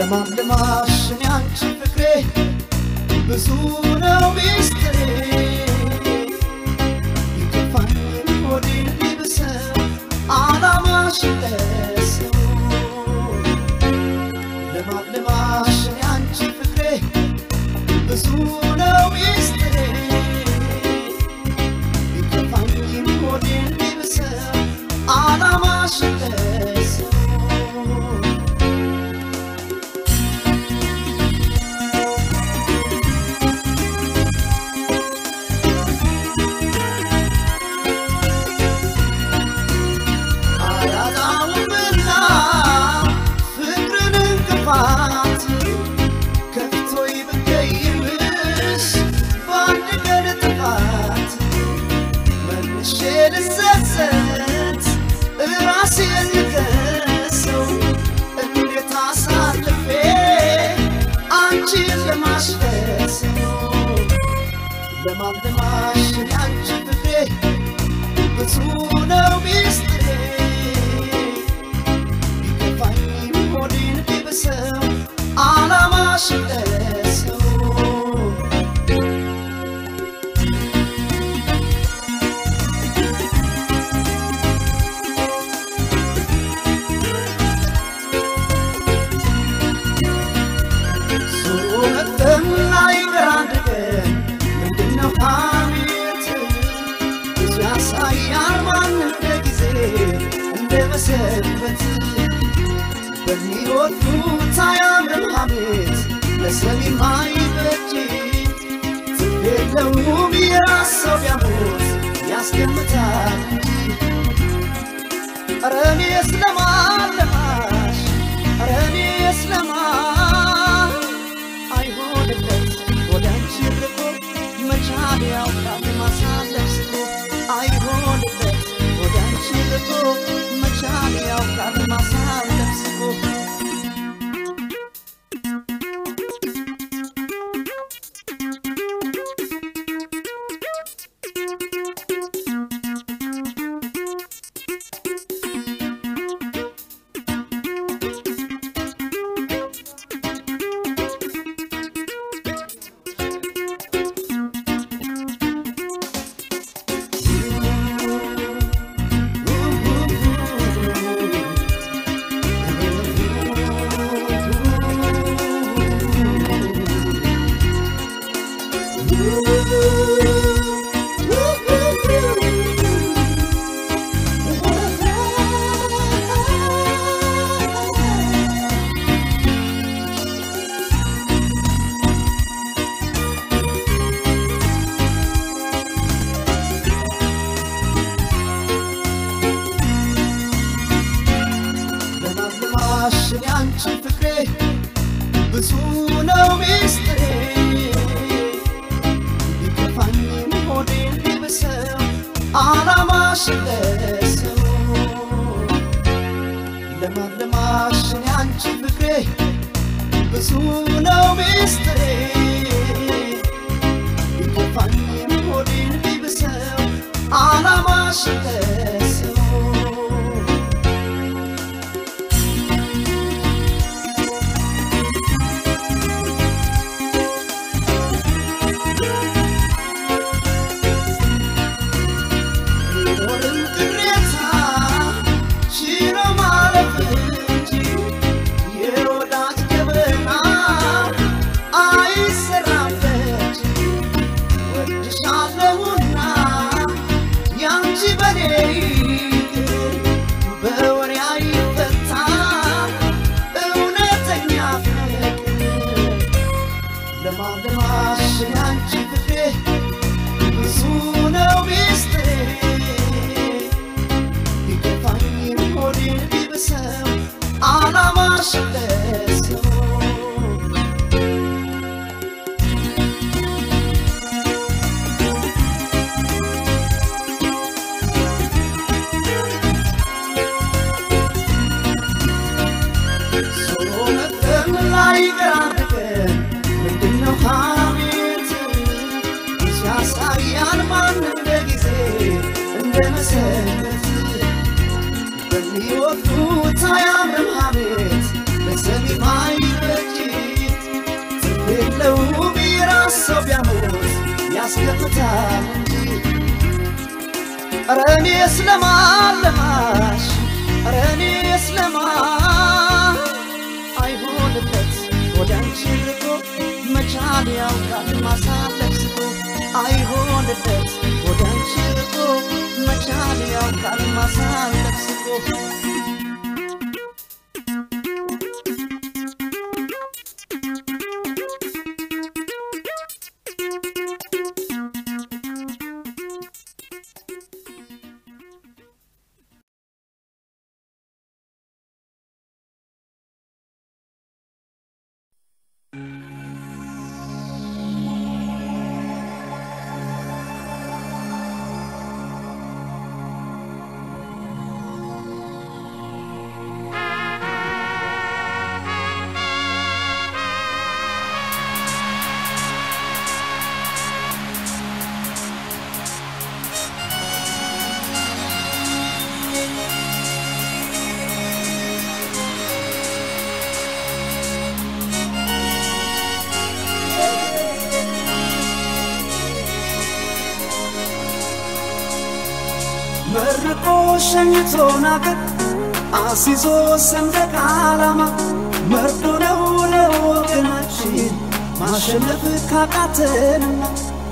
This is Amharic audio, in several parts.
ለማልማሽ እኔ አንቺ ፍቅሬ ብዙ ነው ሚስጥሬ ይከፋኝ ሆዴን ቢብሰው አላማሽ ለሰው ለማልማሽ እኔ አንቺ ፍቅሬ ብዙ ነው ሚስጥሬ ቢከፋኝም ሆዴን ቢብሰው አላማሽ ለሰው አያጣውምና ፍቅርን እንቅፋት ከፍቶ ይብቀይምሽ በአንድ ቀን ጥፋት መልሼ ልሰሰት ራሴን ልከሰው እንዴት አሳልፌ አንቺን ለማስደሰው ለማልማሽ ያንቺ ፍቅሬ ብዙ ነው ሚስጥሬ ቢከፋኝም ሆዴን ቢብሰው አላማሽ ለሰው ዞሮ መጥተና ይቅር አንድ ቀን ምንድነው ሐሜት ብዙ ያሳያል ማን እንደ ጊዜ እንደ መሰንበት በሚወዱት አያምርም ሐሜት ለሰሚም አይበጅ ትርፍ የለውም የራስ ሰው ቢያሞት ያስገምታል እንጂ ኧረ እኔስ ለማን ለማሽ ኧረ እኔስ ለማን አይሆንለት ወደ አንቺ ርቆ መቻል ያውቃል ማሳለፍ ስቶ አይሆንለት ወደ አንቺ ርቆ መቻል ያውቃል ማሳለፍ ስቶ ለማልማሽ ያንቺ ፍቅሬ ብዙ ነው ሚስጥሬ ቢከፋኝም ሆዴን ቢብሰው አላማሽ ለሰው ለማልማሽ ያንቺ ፍቅሬ ብዙ ነው ሚስጥሬ ቢከፋኝም ሆዴን ቢብሰው አላማሽ ለሰው ቢኖርም ቅሬታ ችሎ ማለፍ እንጂ የወዳጅ ገበና አይሰራም በእጅ ወድሻለሁና ያንቺ በኔ ይቅር በወሬ አይፈታ እውነተኛ ፍቅር ለማልማሽ ያንቺ ፍቅሬ ብዙ ነው ሚስጥሬ ቢከፋኝም ሆዴን ቢብሰው አላማሽ ለሰው ዞሮ መጥተም ላይ ቀን ምንድነው ሐሜት ሲያሳያል ማን እንደ ጊዜ እንደ መሰረት በሚወዱት አያምርም ሐሜት ለሰሚ ማይበጅ ትርፍ የለውም የራስ ሰው ቢያሞት ያስከፍታል እንጂ ኧረ እኔስ ለማን ለማሽ ኧረ እኔስ ለማን አይሆንለት ወደ አንቺ ርቆ መቻል ያውቃል ማሳለፍ ስቆ አይሆንለት ወደ አንቺ ርቆ መቻል ያውቃል ማሳለፍ ስቆ መርቆ ሸኝቶን አገር አሲዞ ሰንደቅ ዓላማ መርዶ ነው ለወገናችን ማሸነፍ ካቃተንና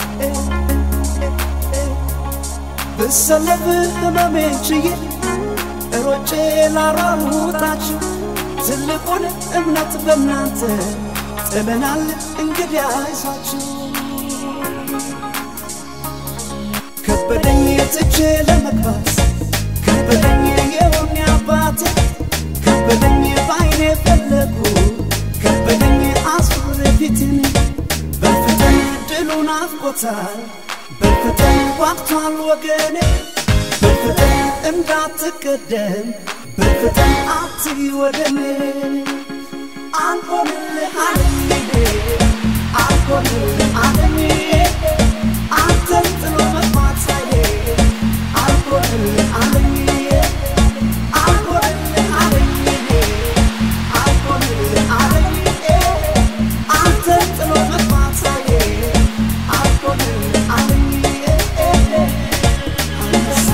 ብሰለፍ ህመሜን ችዬ ሮጬ ላሯሩጣችሁ ትልቁን እምነት በእናንተ ጥለናል እንግዲህ አይዟችሁ ከበደኝ ትቼ ለመግባት ከበደኝ የሆነ አባት ከበደኝ በአይኔ ፈለጉ ከበደኝ አዙር ፊትን በፍጥን ድሉን አፍቆታል በፍጥን ጓግቷል ወገኔ በፍጥን እንዳትቀደም በፍጥን አትይ ወደኔ አንሆንልህ አለኝ አንሆንልህ አለኝ አንተን ጥሎ መግባት ሳይሄ አንሆንልህ አለኝ አንሆንልህ አለኝ አንሆንልህ አለኝ አንተን ጥሎ መግባት ሳይሄ አንሆንልህ አለኝ አንበሳ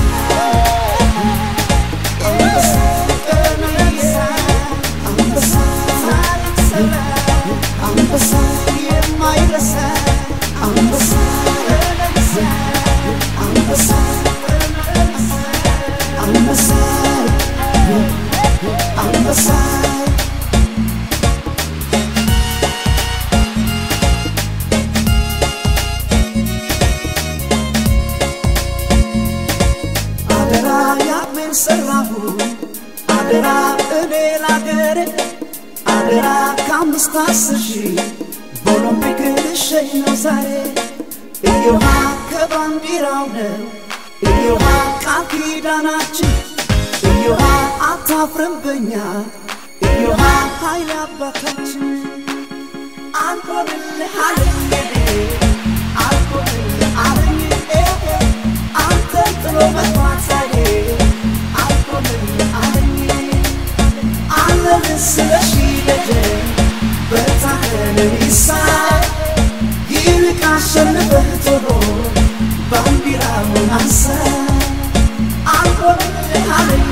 አንበሳ ቀነኒሳ አንበሳ ታሪክ ሰራ አንበሳ የማይረሳ አንበሳ ቀነኒሳ አንበሳ አንበሳ አንበሳ አደራ ያሜን ሰራሁ አደራ እኔ ላገሬ አደራ ከአምስት አስር ሺህ በኦሎምፒክ ልሸኝ ነው ዛሬ እዮሃ ከባንዲራው ነው እዮሃ ቃል ኪዳናችን እዮሃ አታፍርም በኛ እዮሃ ኃይል አባታችን አንሆንልህ አለኝ አንሆንልህ አለኝ አንተን ጥሎ መግባት ሳይሄ አንሆንልህ አለኝ አለን ስለሺ ደጀን በታህን ይሳ ይልቅ አሸንፈህ ቶሎ ባንዲራውን አንሳ አንሆንልህ አለኝ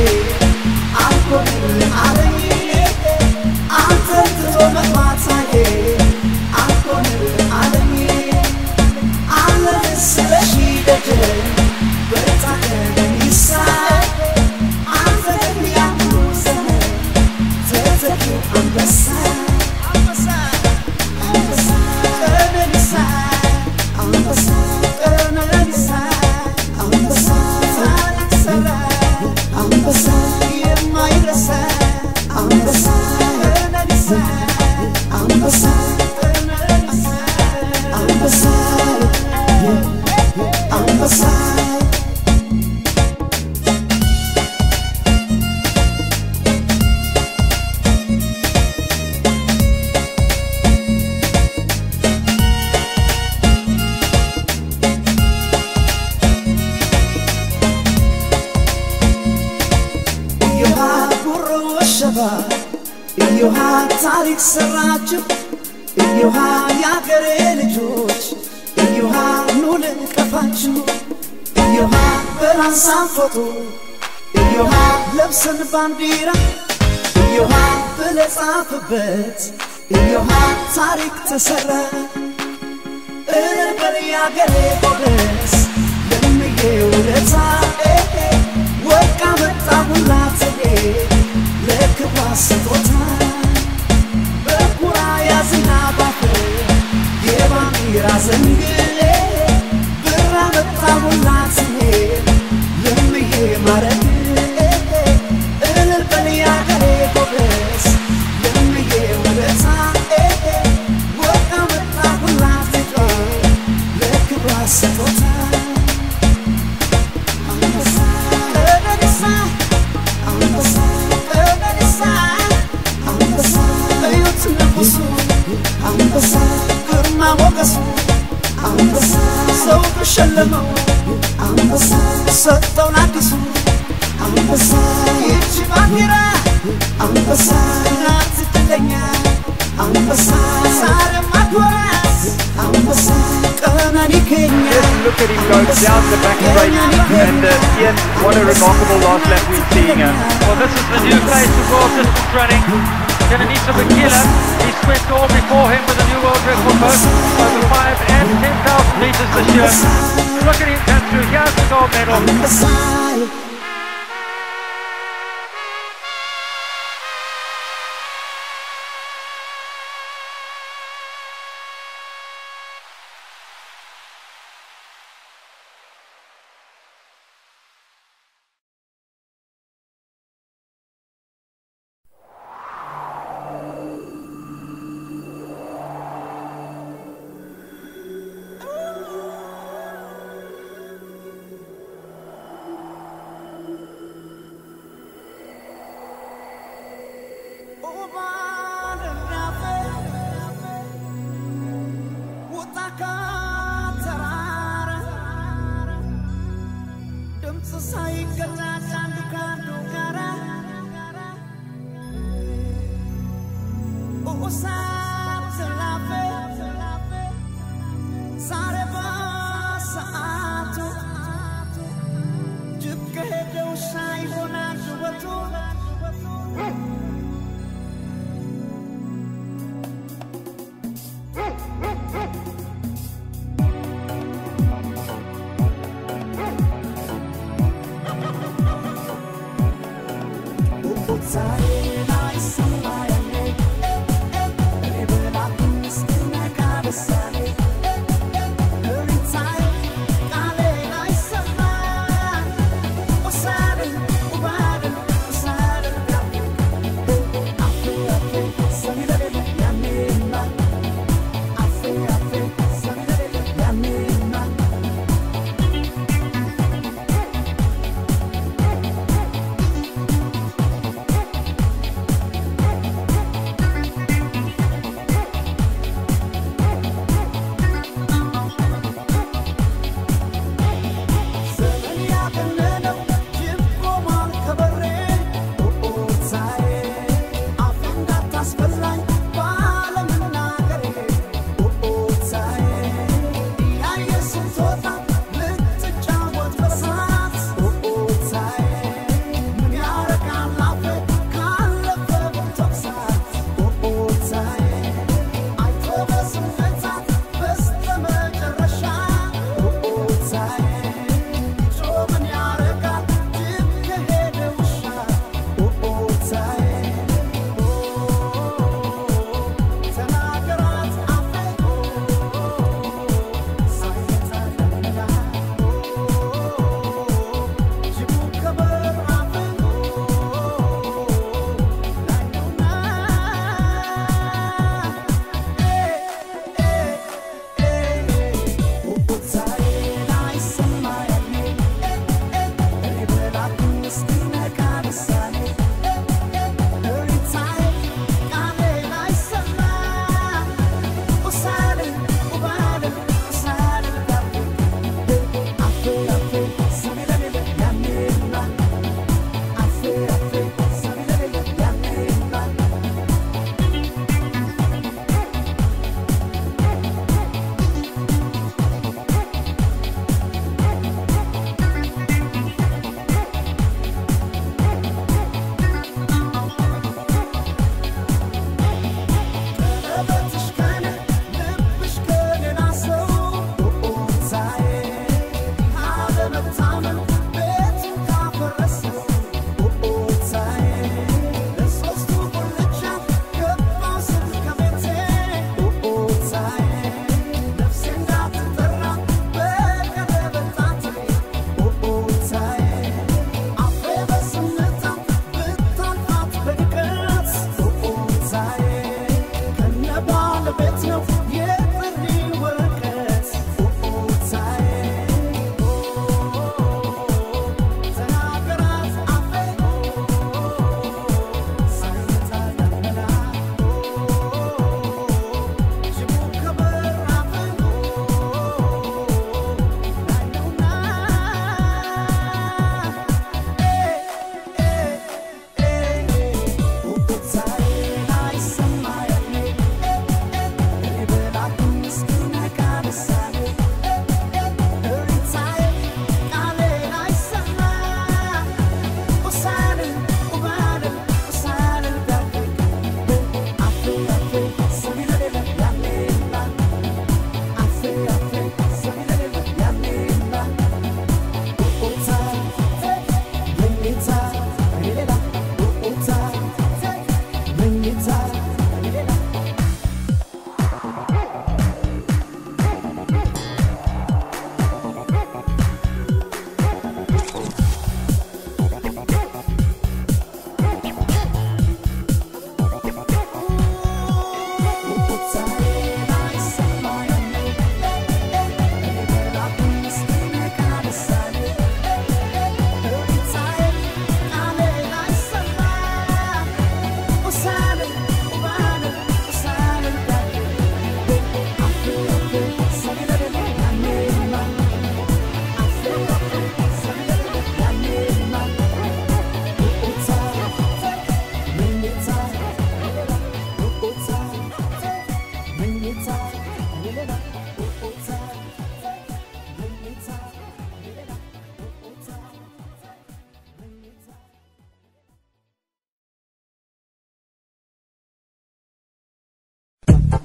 አንሆንልህ አለኝ አንተን ጥሎ መግባት ሳይሄ አንሆንልህ አለኝ አለን ስለሺ ደጀን በታህን ይሳ አንተ የሚያምኑ ዘመን ተተኪው አንበሳ አንበሳ አንበሳ ቀነኒሳ አንበሳ ቀነኒሳ አንበሳ ታሪክ ሰራ አንበሳ የማይረሳ አንበሳ ቀነኒሳ አንበሳ ቀነኒሳ አንበሳ አንበሳ እዮሃ ጉሮ ወሸባ እዮ እዮሃ ታሪክ ሰራችሁ እዮሃ የአገሬ ልጆች እዮሃ ኑ ልንቀፋችሁ እዮሃ በራንሳን ፎቶ እዮሃ ለብሰን ባንዲራ እዮሃ ብለህ ጻፍበት እዮሃ ታሪክ ተሰራ እልል በል የአገሬ ጎበዝ ለምዬ ውለታ ወርቅ አመጣሁላት ለክብሯ ስጦታ በኩራ ያዝና ባፍር የባንዲራ ዘንግሌ ብር አመጣሁላት ለምዬ ማረግ እልል በል የአገሬ ጎበዝ ለምዬ ውለታ ወርቅ አመጣሁላት ለክብሯ ስጦታ አንበሳ ቀነኒሳ አንበሳ ቀነኒሳ አንበሳ እዩት ንጉሱ አንበሳ ግርማ ሞገሱ አንበሳ ሰው ተሸለመው አንበሳ ሰጠው ለአዲሱ አንበሳ ይቺ ባንዲራ አንበሳ ናት ትለኛ አንበሳ ዛሬም አክብራት አንበሳ ቀነኒ ኬኛ Look at him go down the back straight. And uh, Ian, what a remarkable last lap we're seeing. Uh, Well, this is the new face of world distance running. Kenanisa Bakila, he swept all before him with a new world record both over 5 and 10,000 metres this year. Look at him come through. Here's the gold medal. አንበሳ ሳይገላጭ አንዱ ከአንዱ ጋራ ኡሳብ ዝላፌ ዛሬ በሰዓቱ ጅብ ከሄደ ውሻ ይሆናል ውበቱ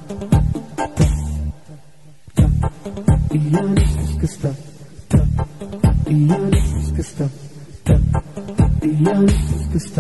እያለች እስክስታ እያለች እስክስታ እያለች እስክስታ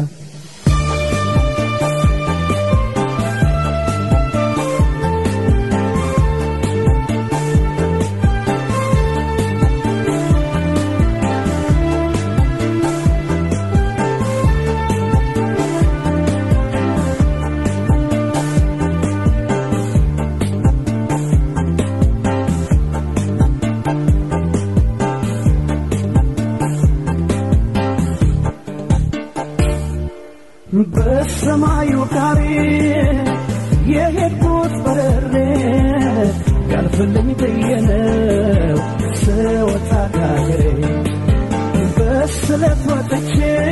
በሰማዩ ጋሪ የሄድኩት በረሬ ያልፍልኝ ብዬ ነው ስወጣ ካገሬ በስለት ወጥቼ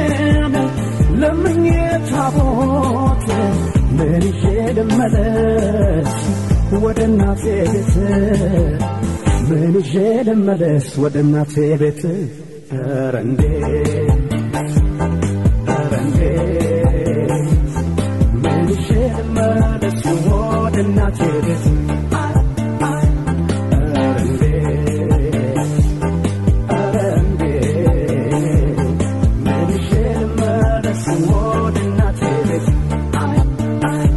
ለምኜ ታቦት ምን ይዤ ልመለስ ወደ እናቴ ቤት ምን ይዤ ልመለስ ወደ እናቴ ቤት ኧረ እንዴት ኧረ እንዴት ምን ይዤ ልመለስ ወደ እናቴ ቤት አይ አይ ኧረ እንዴት ኧረ እንዴት ምን ይዤ ልመለስ ወደ እናቴ ቤት አይ አይ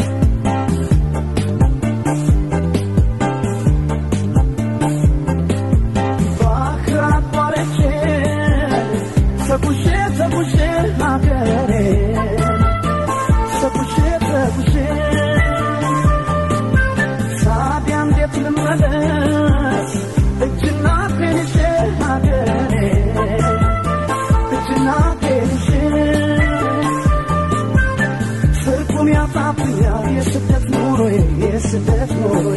ባህር አቋርጬ ተጉዤ ተጉዤ ሀገሬ ተጉዤ ተጉዤ ታዲያ እንዴት ልመለስ እጅና ፔንሼ ሀገሬ እጅና ፔንሼ ትርጉም ያጣብኛል የስደት ኑሮዬ የስደት ኑሮዬ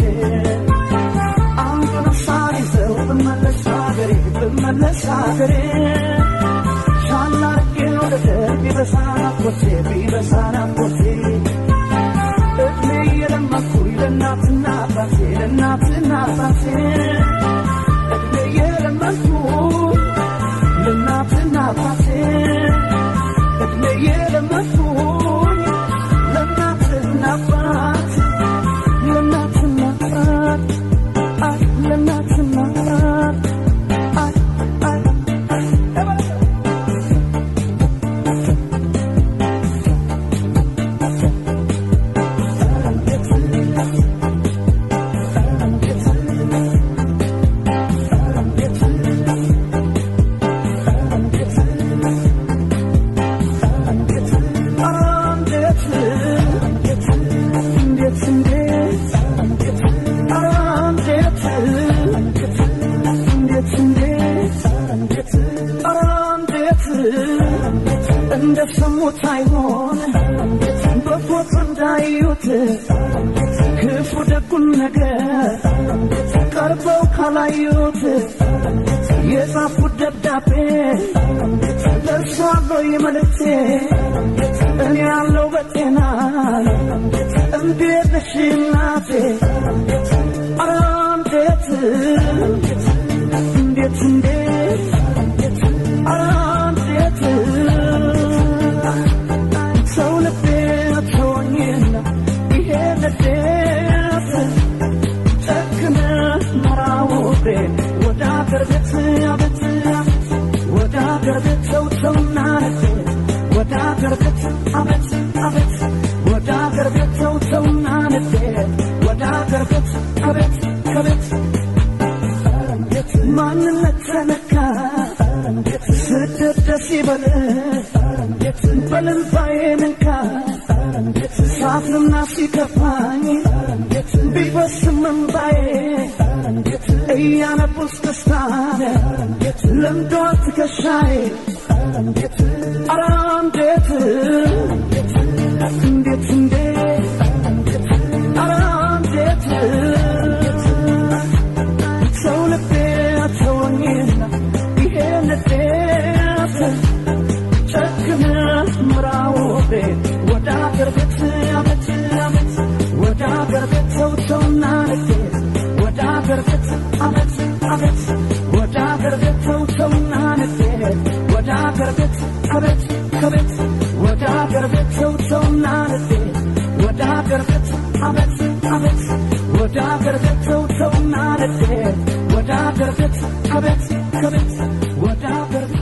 አንዱን ሳር ይዘው ብመለስ ሀገሬ ብመለስ ሀገሬ ሻላ አርጌ ወደ ደር ቢበሳ ናፍቆቴ ቢበሳ ናፍቆቴ እድሜ እየለመኩኝ ለእናትና አባቴ ለእናትና አባቴ እድሜ እየለመኩኝ ለእናትና አባቴ እድሜ እየለመኩኝ ለእናትና አባቴ ለእናትና አባቴ አይ ለእናትና አባቴ አይ አይ አይ እንደሰሙት አይሆን በፎቶ እንዳዩት ክፉ ደጉን ነገር ቀርበው ካላዩት የጻፉት ደብዳቤ ደርሷለሁ መልእክቴ እኔ ያለው በጤና እንዴት ነሽ እናቴ ኧረ እንዴት እንዴት እንዴት ኧረ እንዴት ሰው ልቤ ተወኝና ይሄ ንዴት ጨክነ መራውቤ ወደ አገር ቤት አቤት አቤት ወደ አገር ቤት ሰው ሰውና ንዴት ወደ አገር ቤት አቤት አቤት ወደ አገር ቤት ሰው ሰውና ንዴት ወደ አገር ቤት አቤት አቤት ማንነት ተነካ ስደት ደስ ይበል በልባዬ ነካ ሳፍርና ሲከፋኝ ቢፈስም እንባዬ እያነቡስ ደስታ ለምዷል ትከሻዬ ኧረ እንዴት እንዴት እንዴት ኧረ እንዴት ሰው ልቤ ተወኝና ይሄ ንዴት ጨክነ ምራውቤ ወደ አገር ቤት አቤት አቤት ወደ አገር ቤት ሰው ሰውና ንዴት ወደ አገር ቤት አቤት አቤት ወደ አገር ቤት ሰው ሰውና ንዴት ወደ አገር ቤት አቤት አቤት ወደ አገር ቤት ሰው ሰውና ንዴት ወደ አገር ቤት አቤት አቤት ማለቴ ወደ አገር ቤት ከቤት ከቤት ወደ አገር ቤት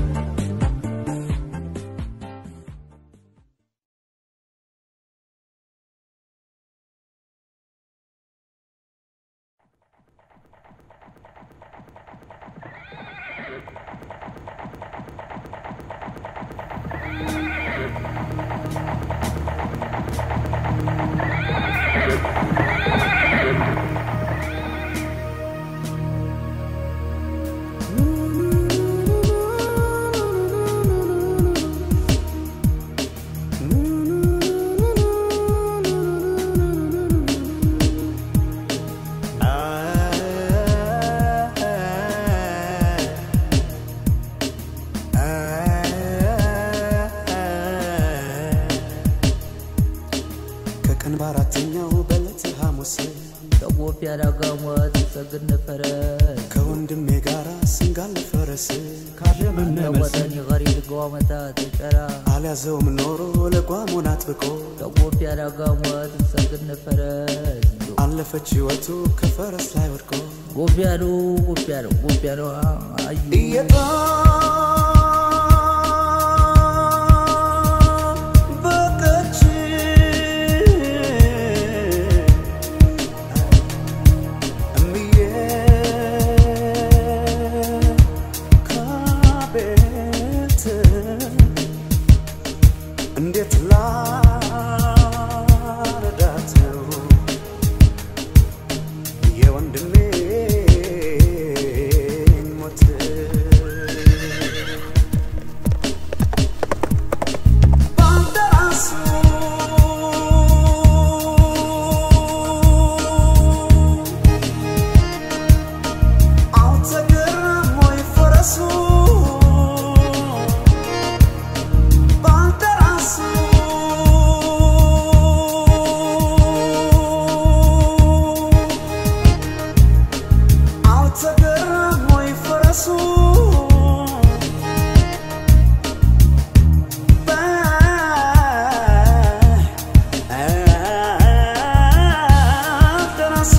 ከቀን በአራተኛው በዕለተ ሐሙስ ከቦፍ ያዳጋሟት ሰግድ ነበረ ከወንድሜ ጋር ስንጋል ፈረስ ከወጠን የቀሪድ ገዋመታ ተጨራ አልያዘውም ኖሮ ለጓሙን አጥብቆ ከቦፍ ያዳጋሟት ሰግድ ነበረ አለፈች ሕይወቱ ከፈረስ ላይ ወድቆ ጎፍ ያሉ ጎፍ ያሉ ጎፍ ያሉ አዩ እየጠበቀች እምዬ ከቤት እንዴት ላረዳት ነው የወንድሜን ሞት ባልደራሱ አልተገረም ወይ ፈረሱ ባልደራሱ አልተገረም ወይ ፈረሱ ባልደራሱ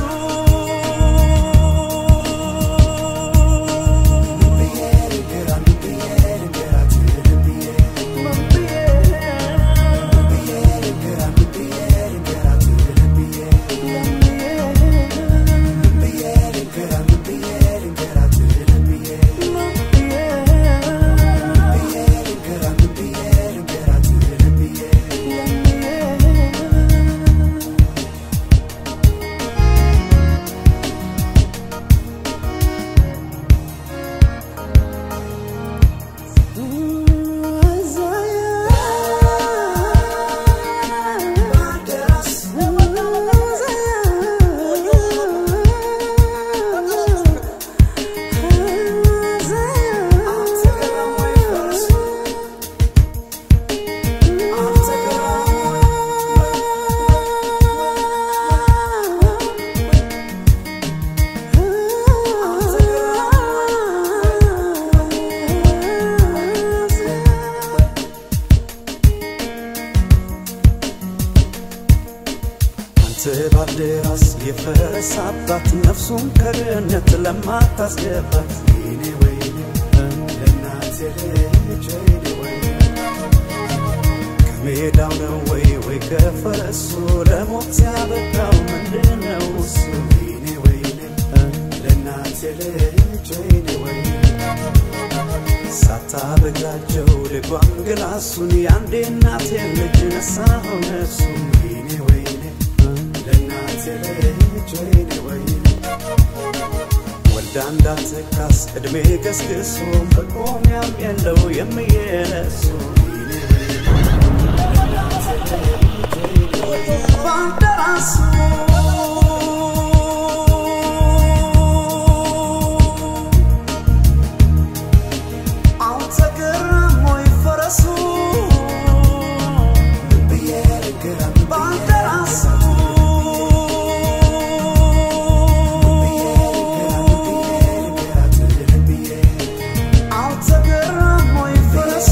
አንተ ባልደራስ የፈረስ አባት ነፍሱን ከድህነት ለማታስገባት ወይኔ ወይኔ ለእናቴ ልጅ ወይኔ ወይኔ ከሜዳው ነው ወይ ወይ ከፈረሱ ለሞት ያበቃው ምንድነው እሱ ወይኔ ወይኔ ለእናቴ ልጅ ወይኔ ወይኔ ሳታበግራቸው ልጓም ግላሱን የአንዴ እናቴን ልጅ ነሳኸው ነፍሱን ወይኔ ወይኔ ለእናቴ ልጅ ወይኔ ወይኔ ወልዳ እንዳትካስ ዕድሜ ገስግሶ መቆሚያም የለው የሚየለሱ ወይኔ ወይኔ ለእናቴ ልጅ ወይኔ ወይኔ ባልደራሱ አልተገረም ወይ ፈረሱ ባልደራሱ አልተገረም ወይ ፈረሱ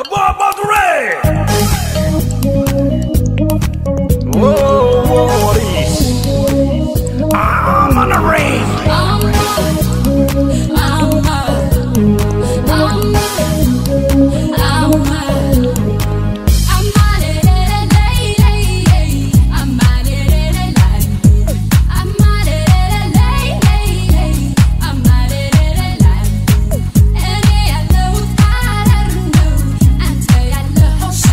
I'm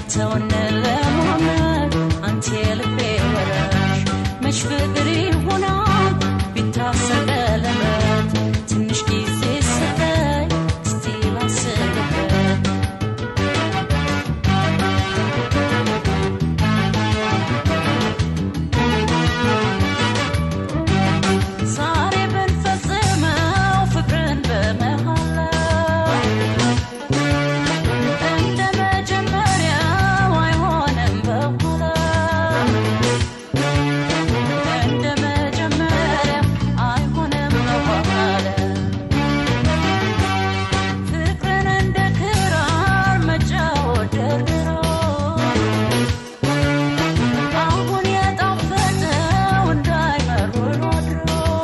ተውን ለማመን አንተ የልቤ ወራሽ መች ፍቅር ይሆናል ቢታሰር ቀለበት ትንሽ ጊዜ ስጠኝ እስቲ ላስብበት ዛሬ ብንፈጽመው ፍቅርን በመሃላ እንደ መጀመሪያው አይሆንም በኋላ እንደ መጀመሪያው አይሆንም በኋላ ፍቅርን እንደ ክራር መጫወት ደርድሮ አሁን የጣፈጠው እንዳይመር ወድሮ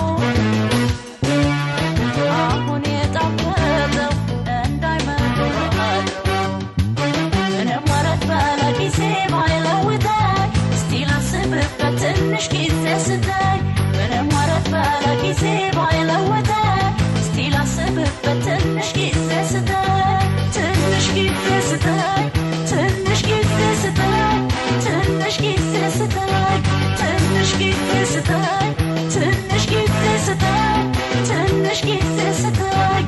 አሁን የጣፈጠው እንዳይመር ወድሮ ምንም ወረት ባለ ጊዜ ባይለውጠኝ እስቲ ላስብበት ትንሽ ጊዜ ስጠኝ ምንም ወረት ባለ ጊዜ ባይለውጠኝ እስቲ ላስብበት ትንሽ ጊዜ ስጠኝ ትንሽ ጊዜ ስጠኝ ትንሽ ጊዜ ስጠኝ ትንሽ ጊዜ ስጠኝ ትንሽ ጊዜ ስጠኝ ትንሽ ጊዜ ስጠኝ ትንሽ ጊዜ ስጠኝ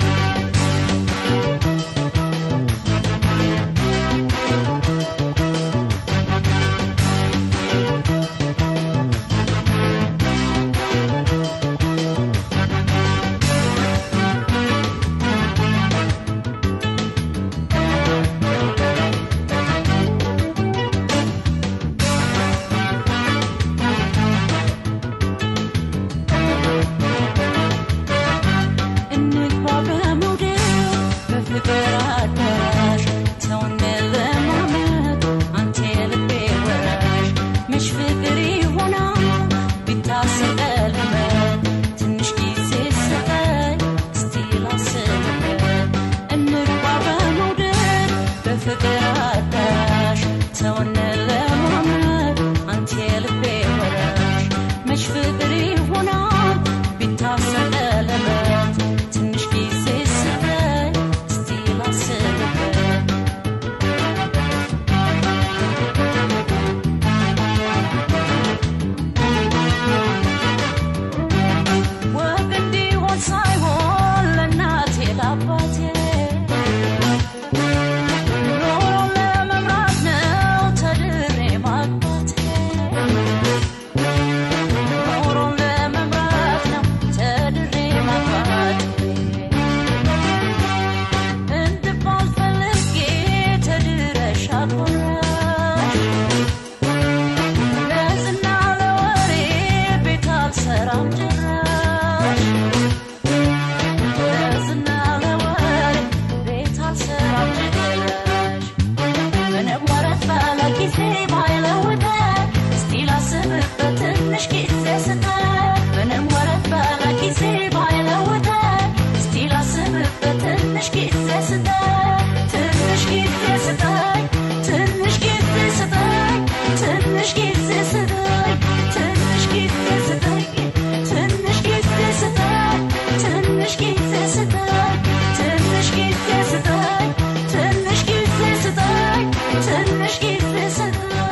እንግባ በመውደድ በፍቅር አዳራሽ ሰውን ለማመድ አንተ የልቤ ወራሽ መች ፍቅር ይሆናል ቢታሰር ቀለበት ትንሽ ጊዜ ስጠኝ እስቲ ላስብበት እንግባ በመውደድ በፍቅር አዳራሽ ሰውን ለማመድ አንተ የልቤ ወራሽ መች ፍቅር ይሆናል ቢታሰር ቀለበት ትንሽ ጊዜ ስጠኝ እስቲ ላስብበት ወግ እንዲሆን ሳይሆን ለእናቴ ለአባቴ ኖሮን ለመምራት ነው ተድሬ ማግባቴ ኖሮን ለመምራት ነው ተድሬ ማግባቴ እንድባል ፈልጌ ተድረሻል ሆነሽ ለዝና ለወሬ ቤት አልሰራም ጭራሽ ለዝና ለወሬ ቤት አልሰራም ጭራሽ ምንም ወረት ባለ ጊዜ ባይለውጠኝ እስቲ ላስብበት ትንሽ ጊዜ ስጠኝ ምንም ወረት ባለ ጊዜ ባይለውጠኝ እስቲ ላስብበት ትንሽ ጊዜ ስጠኝ ትንሽ ጊዜ ስጠኝ ትንሽ ጊዜ ስጠኝ ትንሽ ጊዜ ስጠኝ ትንሽ ጊዜ ስጠኝ ትንሽ ጊዜ ስጠኝ ትንሽ ጊዜ ስጠኝ ትንሽ ጊዜ ስጠኝ ትንሽ ጊዜ ስጠኝ ትንሽ ጊዜ ስጠኝ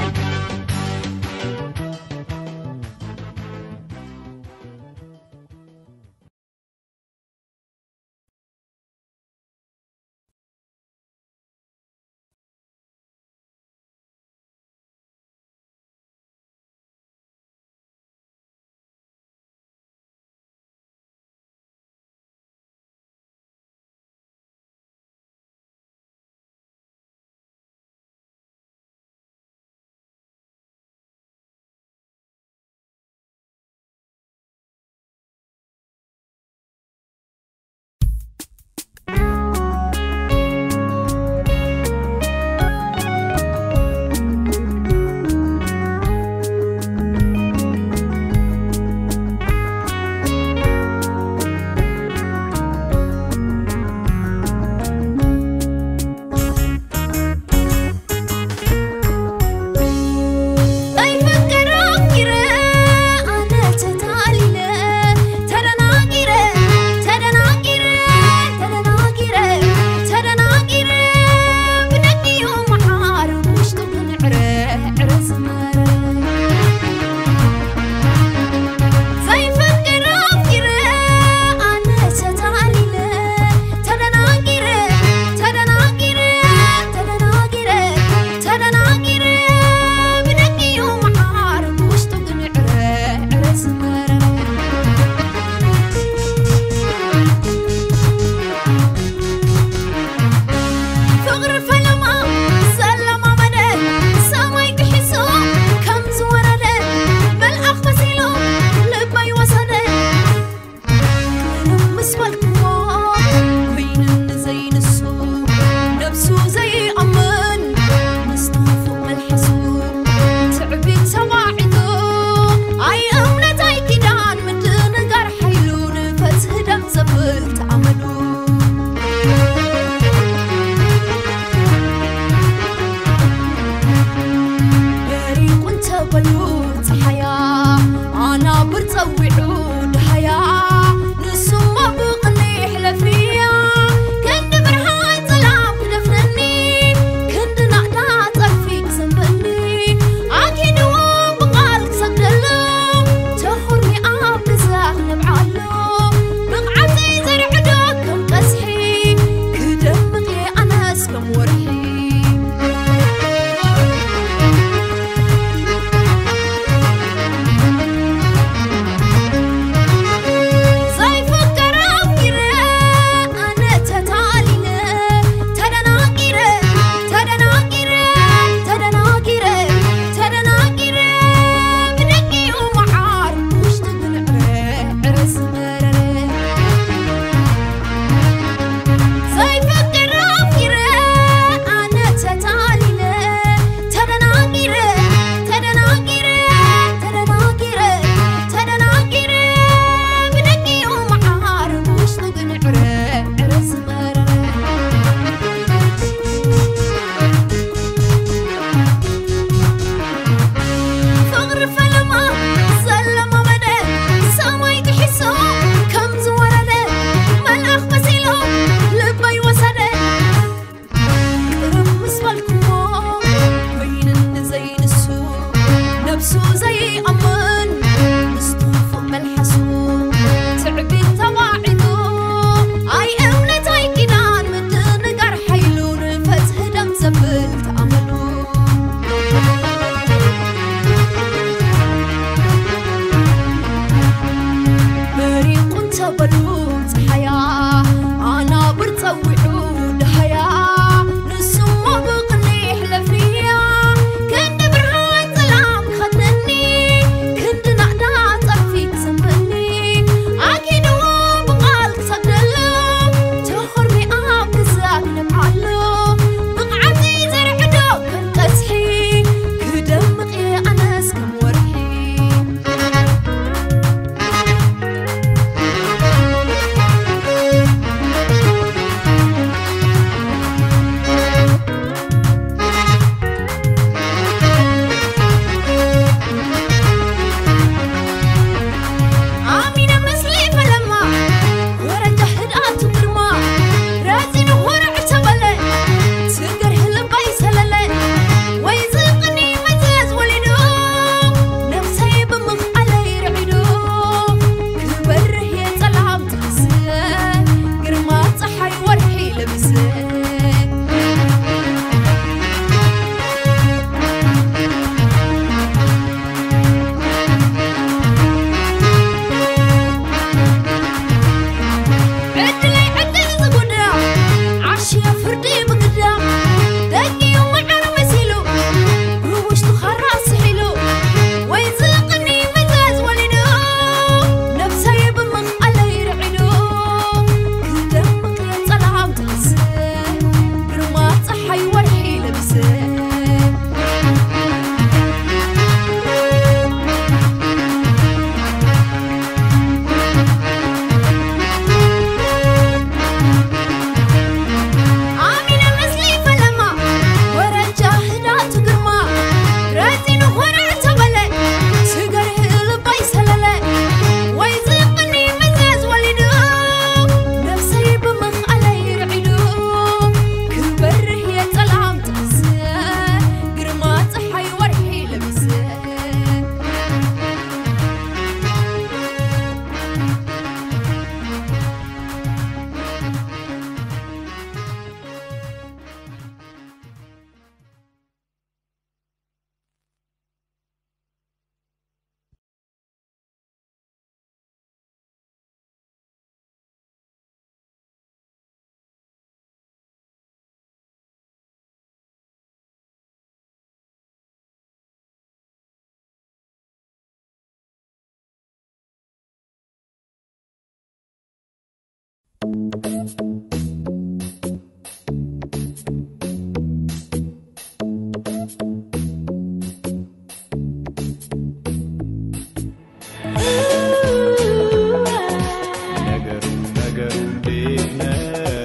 ነገሩ ነገሩ እንዴት ነው?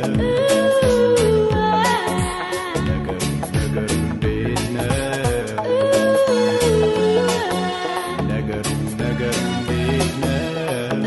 ነገሩ ነገሩ እንዴት ነው? ነገሩ ነገሩ እንዴት ነው?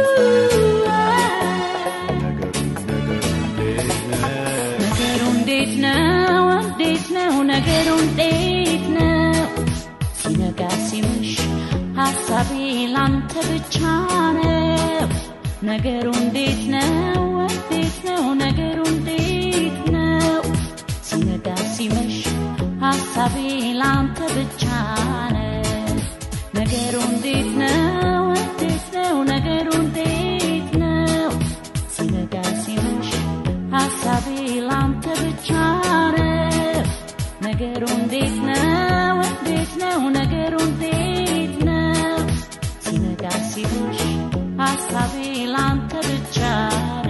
ነገሩ ነገሩ እንዴት ነው? ነገሩ እንዴት ነው? እንዴት ነው? ነገሩ እንዴት ነው? ሲነጋ ሲመሽ ሀሳቤ ላንተ ብቻ ነው። ነገሩ እንዴት ነው? እንዴት ነው? ነገሩ እንዴት ነው? ሲነጋ ሲመሽ ሀሳቤ ላንተ ብቻ ነው። ነገሩ እንዴት ነው? እንዴት ነው? ነገሩ እንዴት ነው? ሲነጋ ሲመሽ ሀሳቤ ላንተ ብቻ ነው። ነገሩ እንዴት ነው? እንዴት ነው? ነገሩ እንዴት ነው? ሲነጋ ሲመሽ ሀሳቤ ላንተ ብቻ ነው።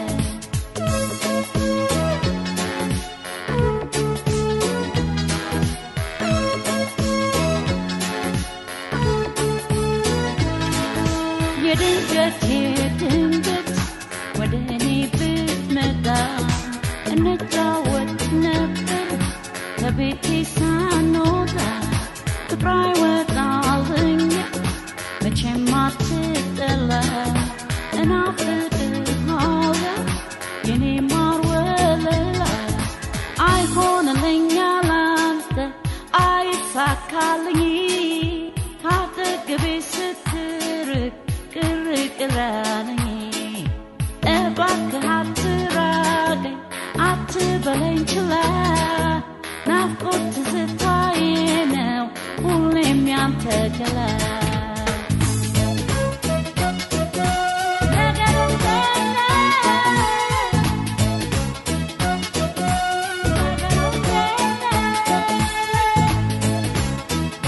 የድንገት የድንገት ወደ እኔ ብትመጣ እንጫወት ነበር ከቤቴ ሳንወጣ ፍቅሯ ይወጣልኝ መቼም አትጠላ እናፍቅሃለሁ የኔ ማር ወለላ አይሆንልኛ ላንተ አይሳካልኝ ካጠገቤ ስትርቅ ቅር ቅራለኝ እባክህ አትራቀኝ አትበለኝ ችላ ናፍቆት ትዝታዬ ነው ሁሌም ያንተ ገላ ነገሩ እንዴት ነው? ነገሩ እንዴት ነው?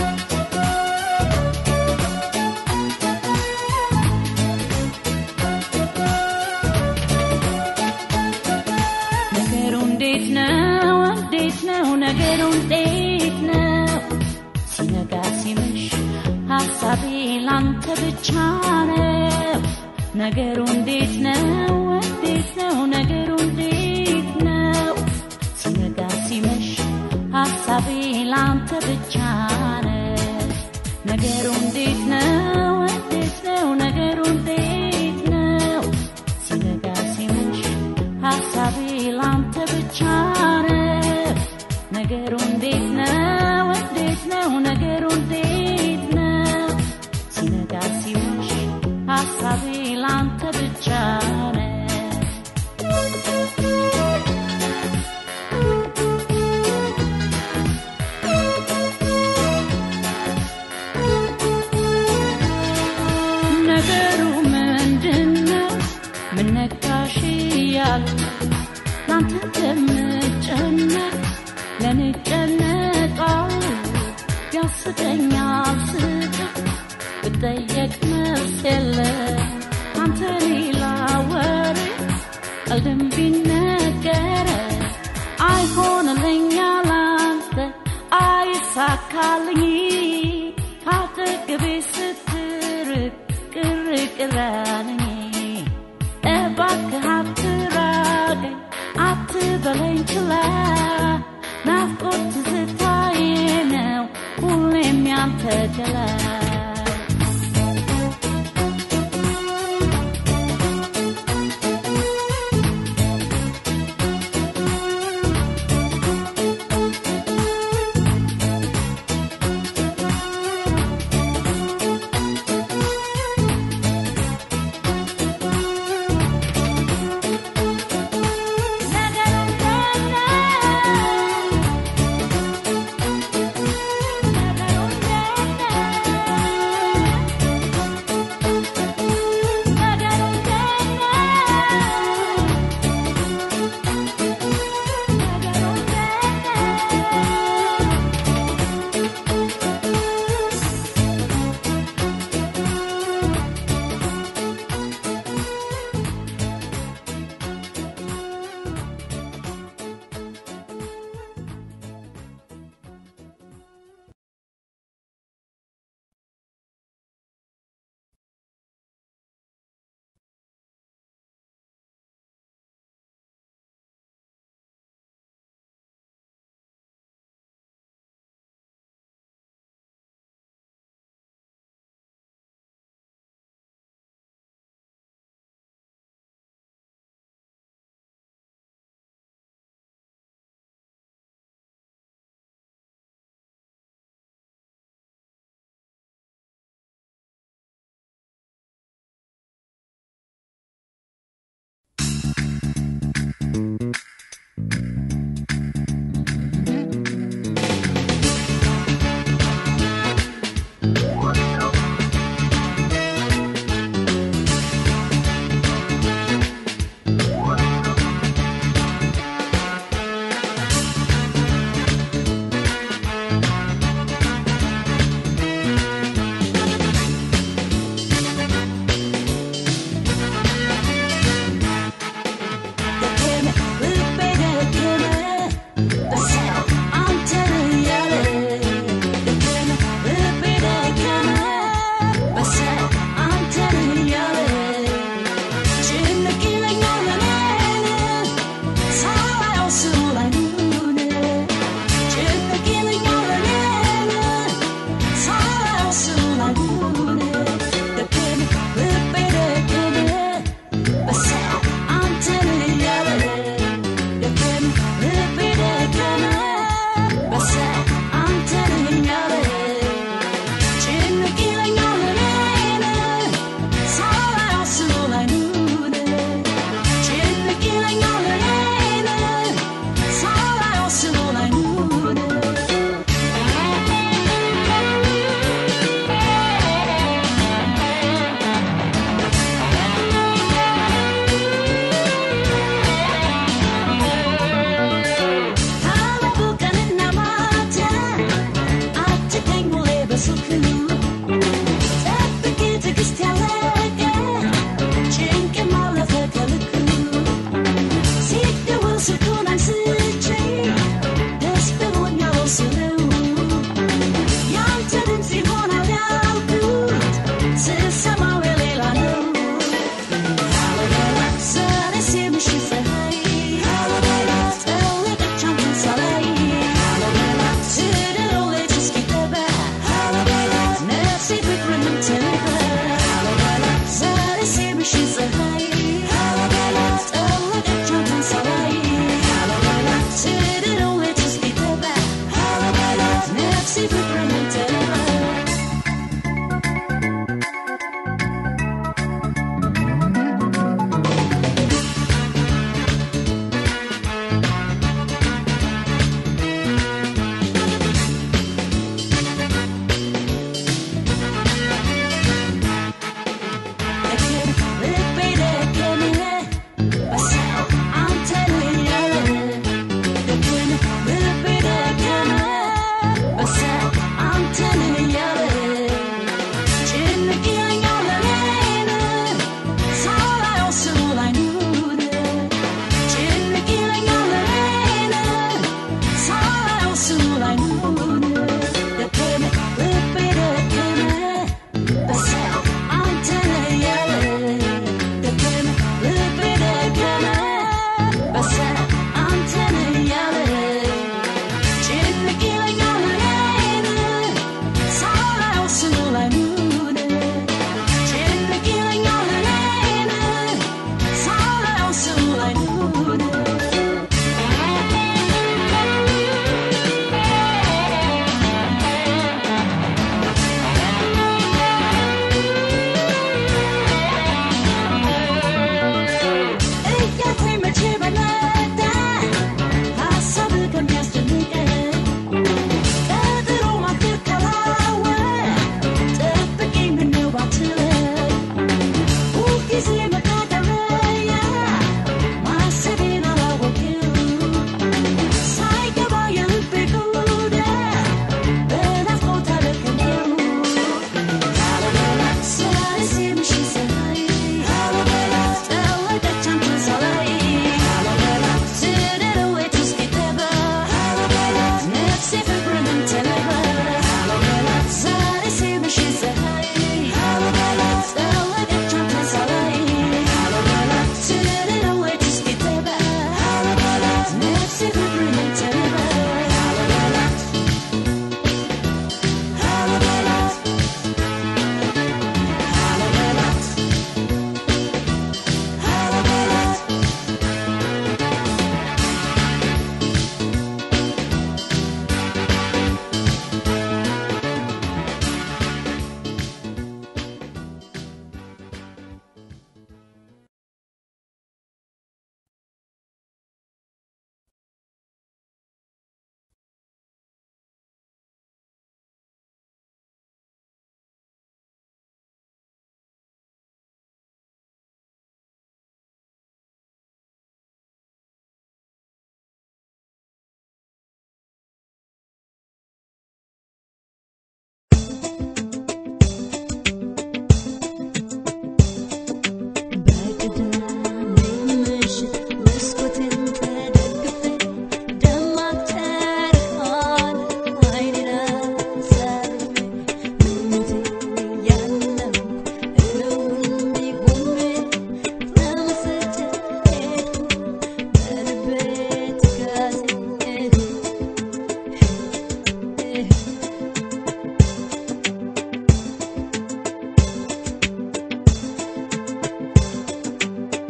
ነገሩ እንዴት ነው? እንዴት ነው? ነገሩ እንዴት ነው? ሲነጋ ሲመሽ ሀሳቤ ላንተ ብቻ ነው። ነገሩ እንዴት ነው? እንዴት ነው? ነገሩ እንዴት ነው? ሲነጋ ሲመሽ ሀሳቤ ላንተ ብቻ ነው። ነገሩ እንዴት ነው? እንዴት ነው? ነገሩ እንዴት ነው? ሲነጋ ሲመሽ ሀሳቤ ላንተ ብቻ ነው። ነገሩ እንዴት ነው? እንዴት ነው? ነገሩ እንዴት ነው? ሲነጋ ሲመሽ ሀሳቤ ላንተ ብቻ ነው። ነገሩ ምንድነው? ምን ነካሽ እያሉ ላንተ ከምጨነቅ ለኔ ጨነቃሉ ያስቀኛል ስቅ ብጠየቅ መልስ የለ አንተ ሌላ ወሬ ቀልድም ቢነገረ አይሆንልኛ ላንተ አይሳካልኝ ካጠገቤ ስትርቅ ቅር ቅራለኝ እባክህ አትራቀኝ አትበለኝ ችላ ናፍቆት ትዝታዬ ነው ሁሌም ያንተ ገላ ነገሩ እንዴት ነው? ነገሩ እንዴት ነው?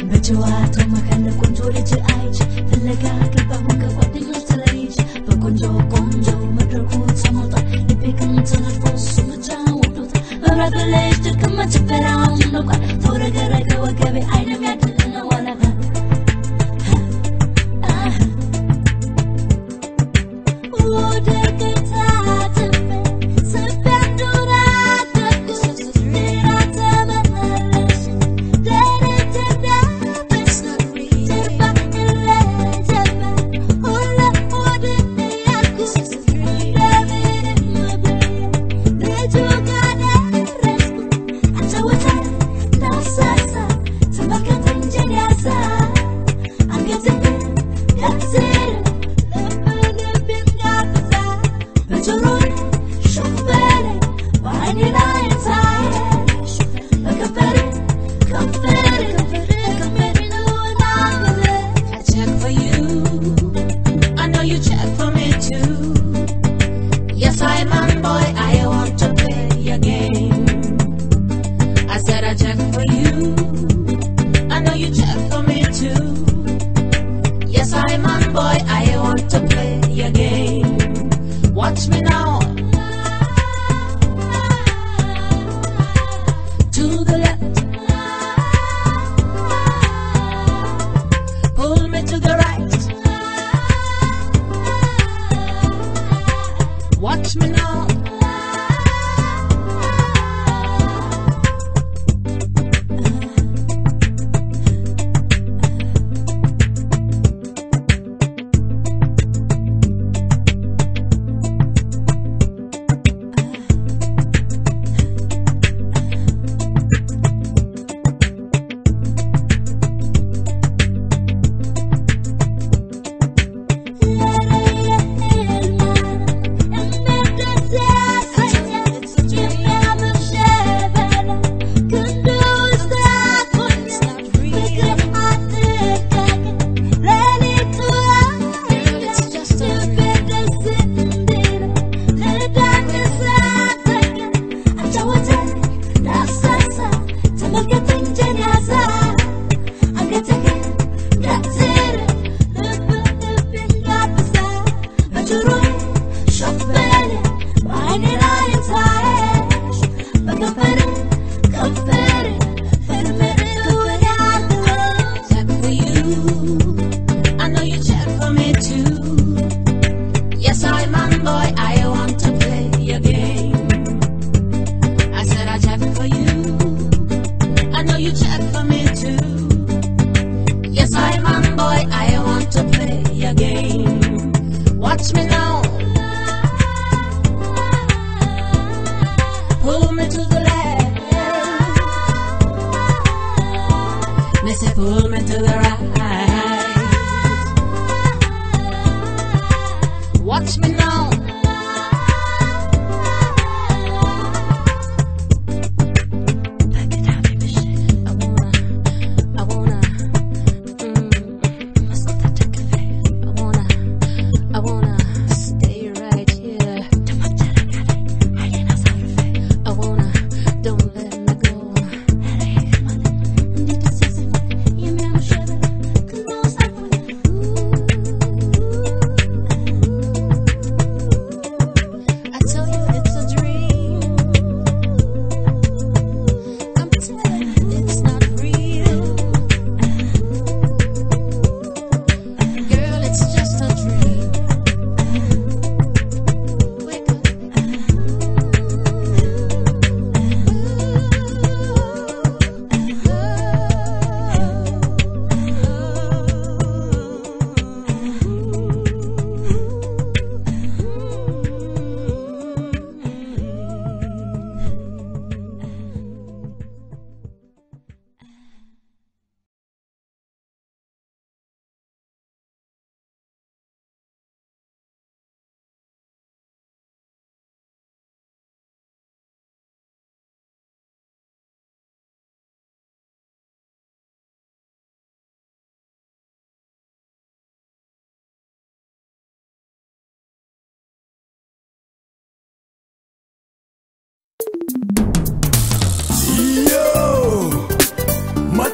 በጨዋታው መካከል ቆንጆ ልጅ አይች ፍለጋ ገባሁ ከጓደኞች ተለይች በቆንጆ ቆንጆ መድረኩ ተሞልቷል ልቤ ግን ተነድፎ እሱ ብቻ ወዶታል መብራት በለሽ ድክም ጭፈራውን ነቋል ተውረገረገ ወገቤ አይንም ያድነው አላጋ ወደ ጌታ ትመ ስበንዱራ ደጉ ስራ ተመለሽ I check for you. I know you check for me too. Yes, I'm man boy. I want to play your game. I said I check for you. I know you check for me too. Yes, I'm man boy. I want to play your game. Watch me now. To the left. Pull me to the right. Watch me now. Yeah.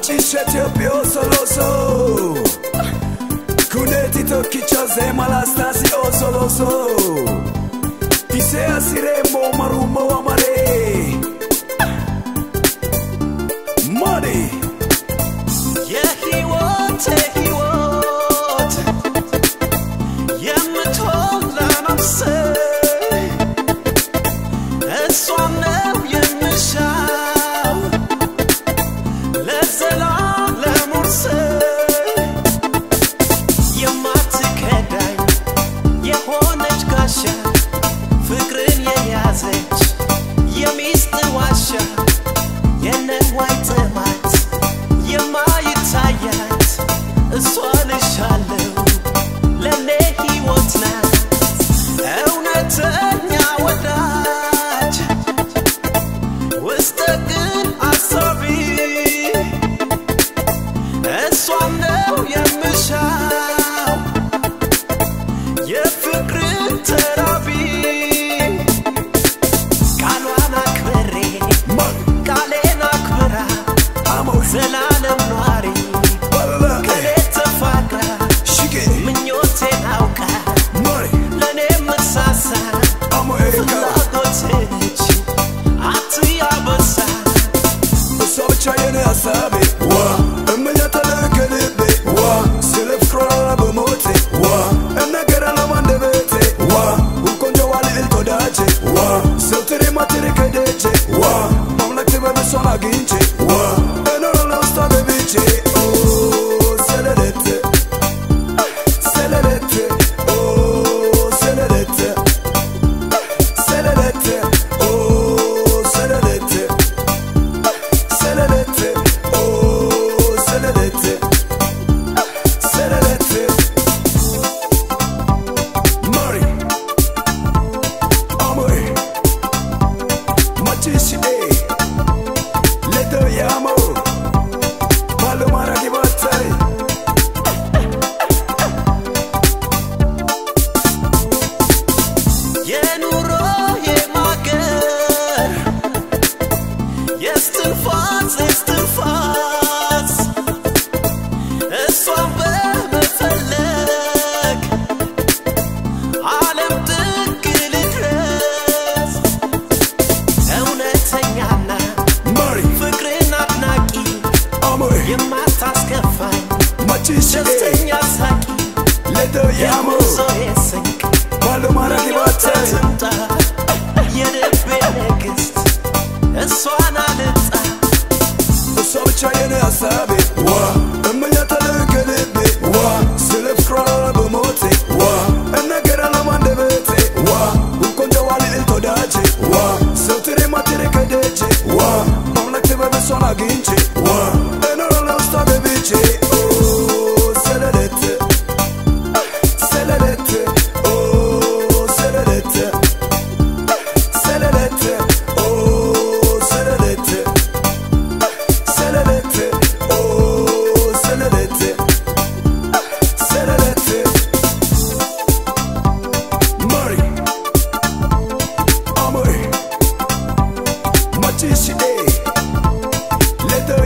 Macisha Tepio Soloso Kuneti Tokicha Zema Lastasi Osoloso Ise Asiremo Marumo Amare Money የህይወት ህይወት የምትሆን ለመምሰል እሷን ነው የምሻው ለዘላለም ውርሰት የማትከዳኝ የሆነች ጋሻ ፍቅርን የያዘች የሚስት ዋሻ የነዋይ ጥማት የማይታያት እሷ ልሻለው ለኔ ሕይወት ናት እውነተኛ ወዳጅ ውስጥ ግን አሳቢ እሷን ነው የምሻው የፍቅርን ተራቢ ቃሏን አክብሬ ቃሌን አክብራ ዘላለም ኗሪ ከኔ ተፋቅራ ምኞቴን አውቃ ለእኔ ምሳሳ ፍላጎትች አትያበሳ እሷ ብቻ የኔ ሀሳቤ ዋ እመኛታለሁ ከልቤ ዋ ስለ ፍቅሯ በሞቴ ዋ እናገራለሁ አንደበቴ ዋ ቆንጆዋ ልዕልት ወዳጄ ዋ ዘውትር የማትር ከደጄ ዋ ማምላክ ጥበብ እሷን አግኝቼ ዋ እኖራለሁ ውስጧ ገብቼ ኦ ሰለለቴ ሰለለቴ ኦ ሰለለቴ ሰለለቴ ኦ ሰለለቴ Selenete, oh Selenete, Selenete, Mari, Amore, Matishi, eh, Leto Yamo, Malumara Gibatai. የኑሮ የማገር የስትንፋስ የስትንፋስ እሷን በመፈለግ ዓለም ጥግ ልድረስ እውነተኛና Mari, ፍቅርን አድናቂ Amore, የማታስከፋኝ Matishi, eh, ደስተኛ ሳቂ Leto Yamo, የሙዞዬ ስንቅ Malumara Gibatai. ትምጣ የልቤ ንግሥት እሷን አልጣ እሷ ብቻ የኔ ሀሳቤ ዋ እመኛታለሁ ከልቤ ዋ ስለ ፍቅሯ በሞቴ ዋ እናገራለሁ አንደበቴ ዋ ቆንጆዋ ልዕልት ወዳጄ ዋ ዘውትር የማትር ከደጄ ዋ ማምላክ ጥበብ እሷን አግኝቼ ዋ እኖራለሁ ውስጧ ገብቼ ኦ ሰለለቴ ሰለለቴ ኦ ሰለለቴ ሰለለቴ ኦ ሰለለቴ Selenete, oh Selenete, Selenete, Mari, Amore, Matishi, eh, Leto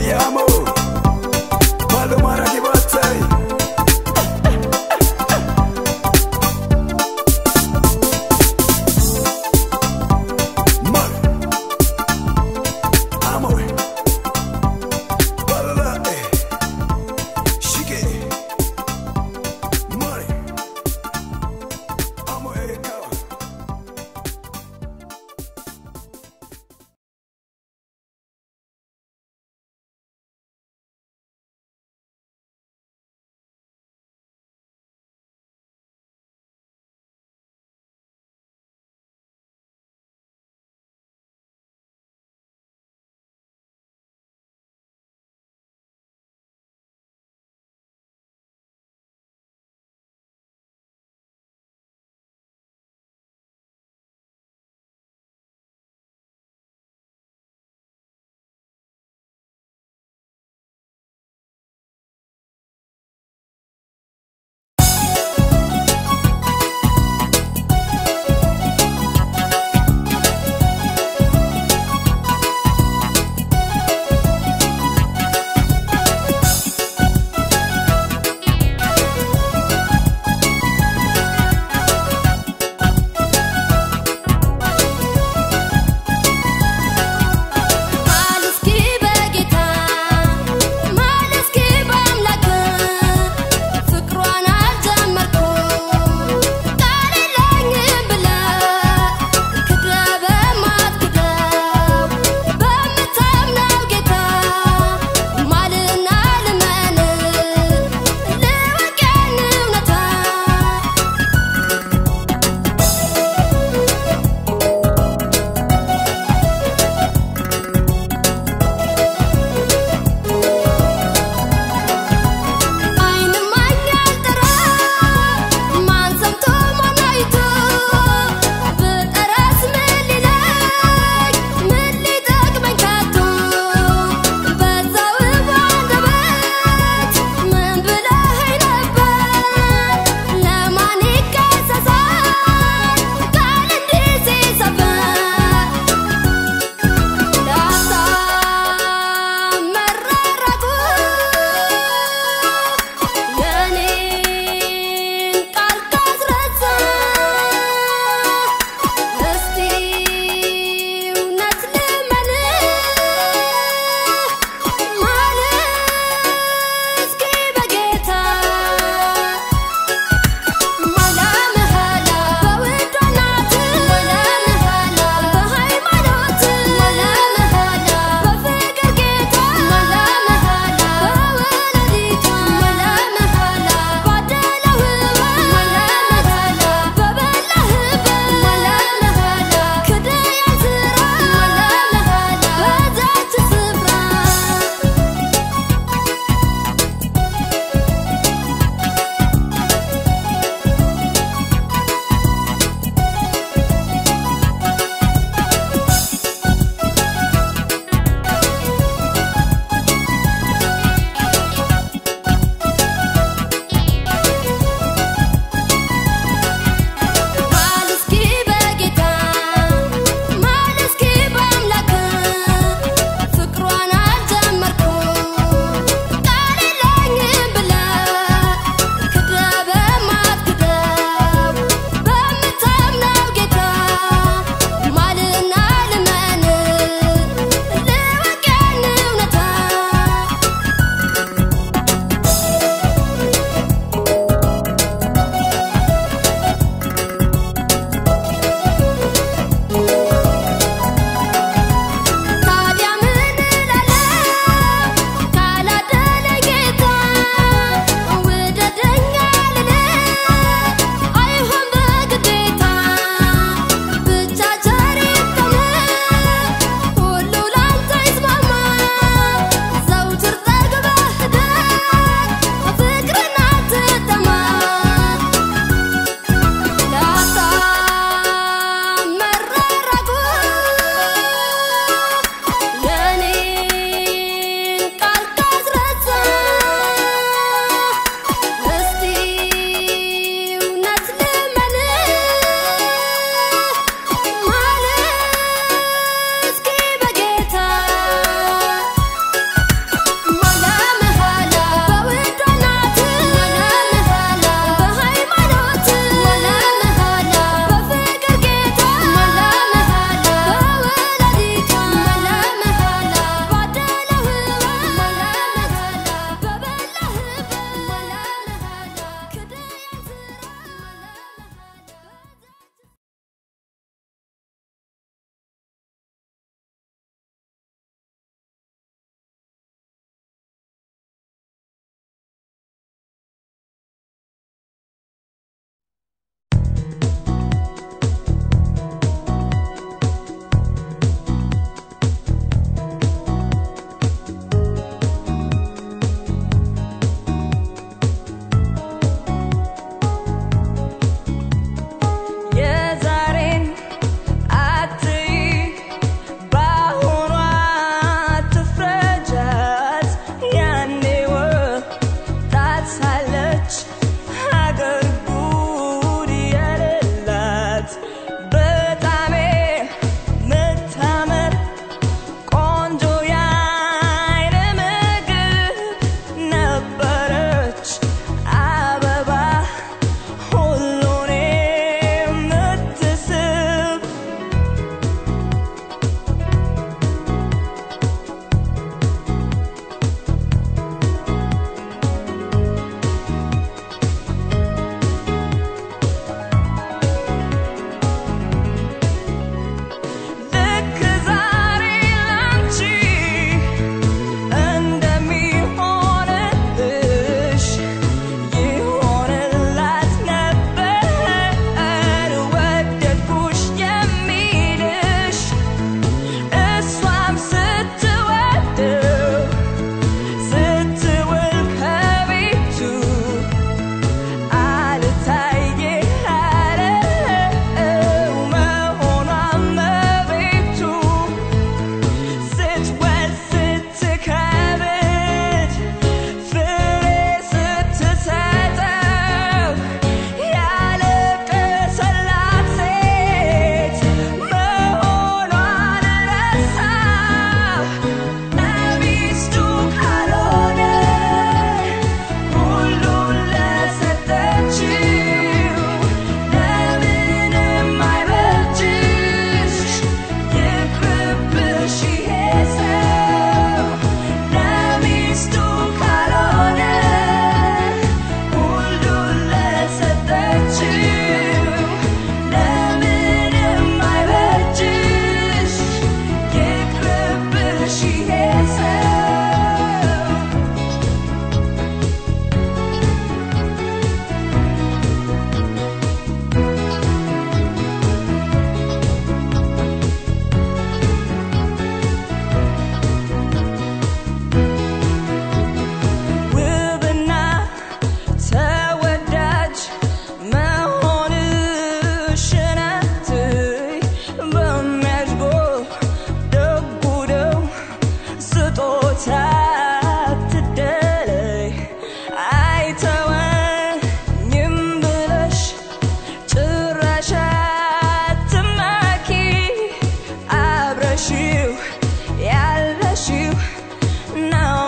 ያለሽው ያለሽው ነው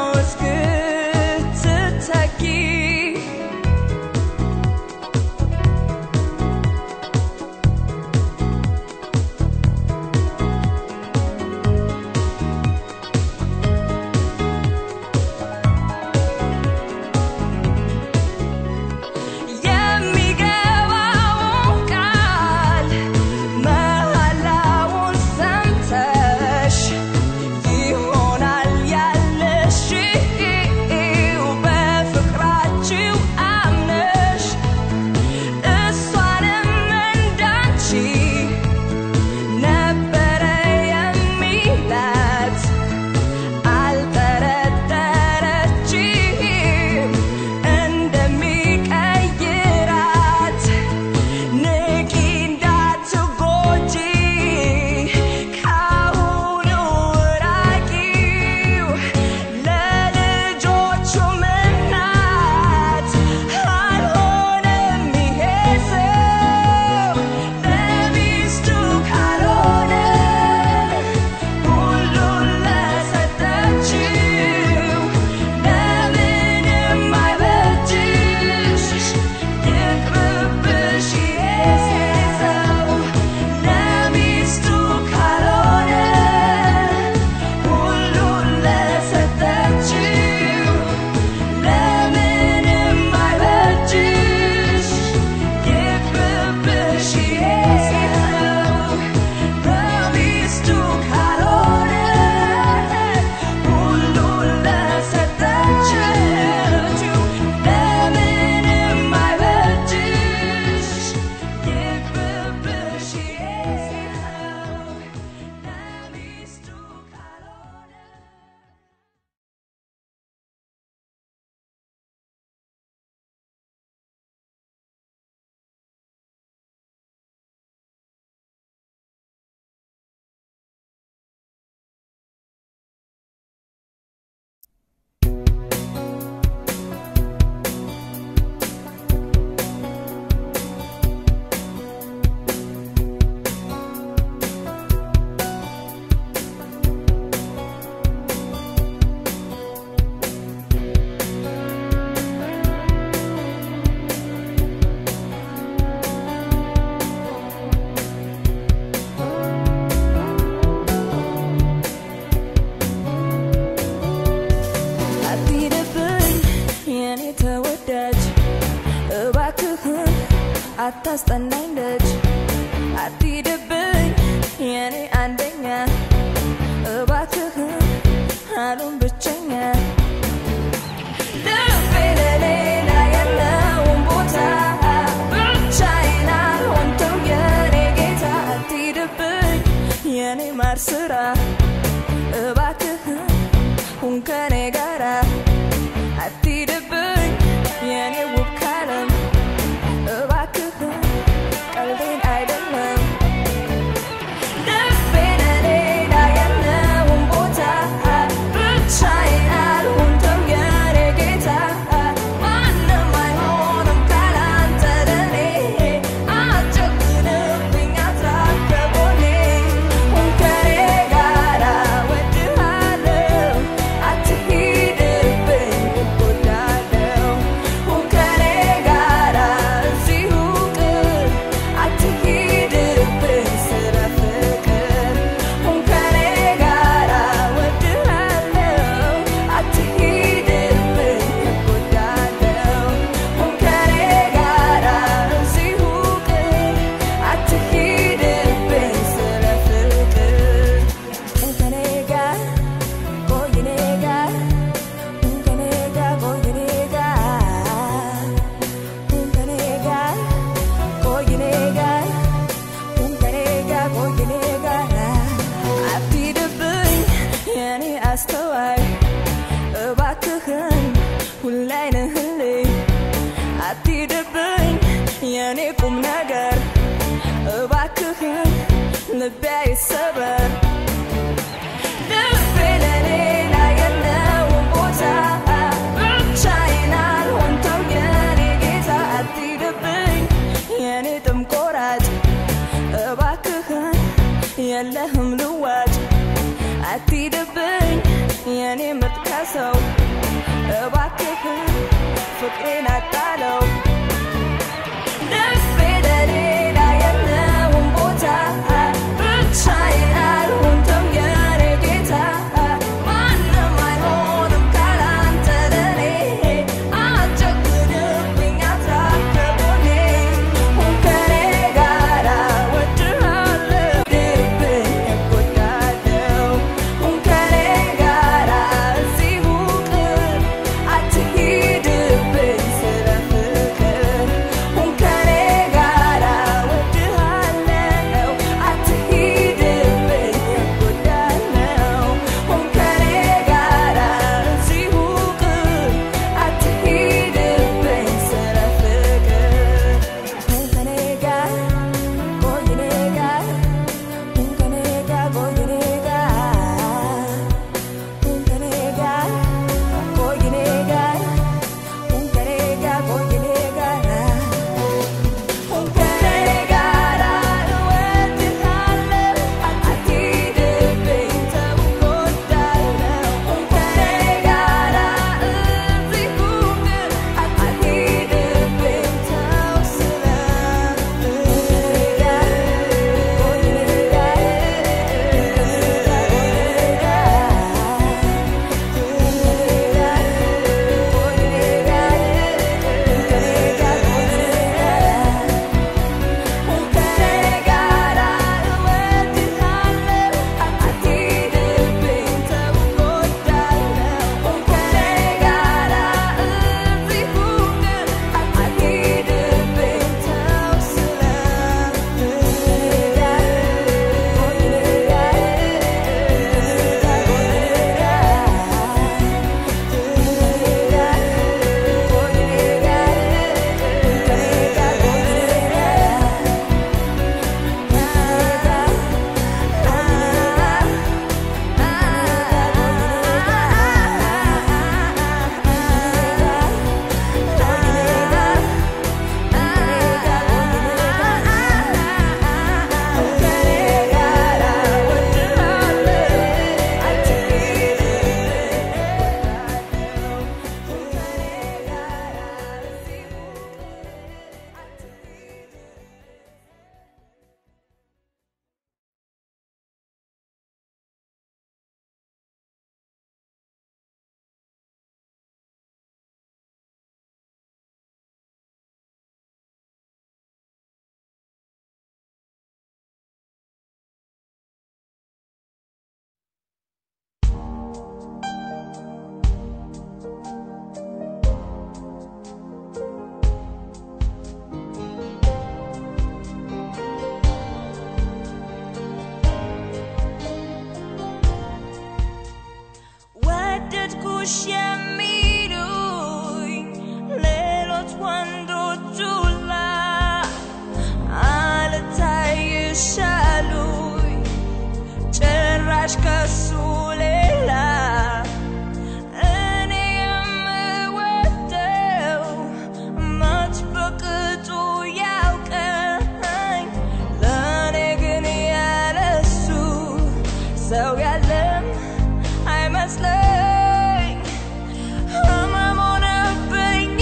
እስክትተኪ የሚገባውን ቃል መሐላውን ሰምተሽ ይሆናል ያለሽው በፍቅራችሁ አምነሽ እሷንም እንዳንቺ ነበረ የሚላት አልጠረጠረችም እንደሚቀይራት ንቂ እንዳትጎጂ ካሁኑ ራቂው ለልጆቹም እናት አልሆነም ይሄ ሰው ለሚስቱ ካልሆነ ሁሉን ለሰጠችው ለምንም አይበጅሽ ይቅርብሽ ይሄ ሰው ለሚስቱ ካልሆነ ሁሉን ለሰጠችው ለምንም አይበጅሽ ይቅርብሽ ይሄ ሰው ለሚስቱ ካልሆነ ሁሉን ለሰጠችው ለምንም አይበጅሽ ይቅርብሽ ይሄ ሰው ለሚስቱ ካልሆነ አትሂድብኝ የኔ ተወዳጅ እባክህን አታስጠናኝ ደጅ አትሂድብኝ የኔ አንደኛ እባክህን አሉን ብቸኛ ልቤ ለሌላ የለውም ቦታ ብቻዬን አልሆንተው የኔ ጌታ አትሂድብኝ የኔ ማር ስራ እባክህን ሁን ከኔ ጋራ አትሂድብኝ የኔ ውብ ካለም እባክህን ቀልዴን አይደለም ልቤ ለሌላ የለውም ቦታ ብቻዬን አልሆንተው የኔ ጌታ ማንም አይሆንም ካላንተ ለኔ አትጨክንብኝ አትራቅ ከጎኔ ሁን ከኔ ጋራ እወድሃለሁ አትሂድ ሆንሽ የሚሉኝ ሌሎች ወንዶች ሁላ አልታይሻሉኝ ጭራሽ ከሱ ሌላ እኔ የምወደው መች በቅጡ ያውቀኝ ለእኔ ግን ያለሱ ሰው ያለም አይመስለኝ ህመም ሆነብኝ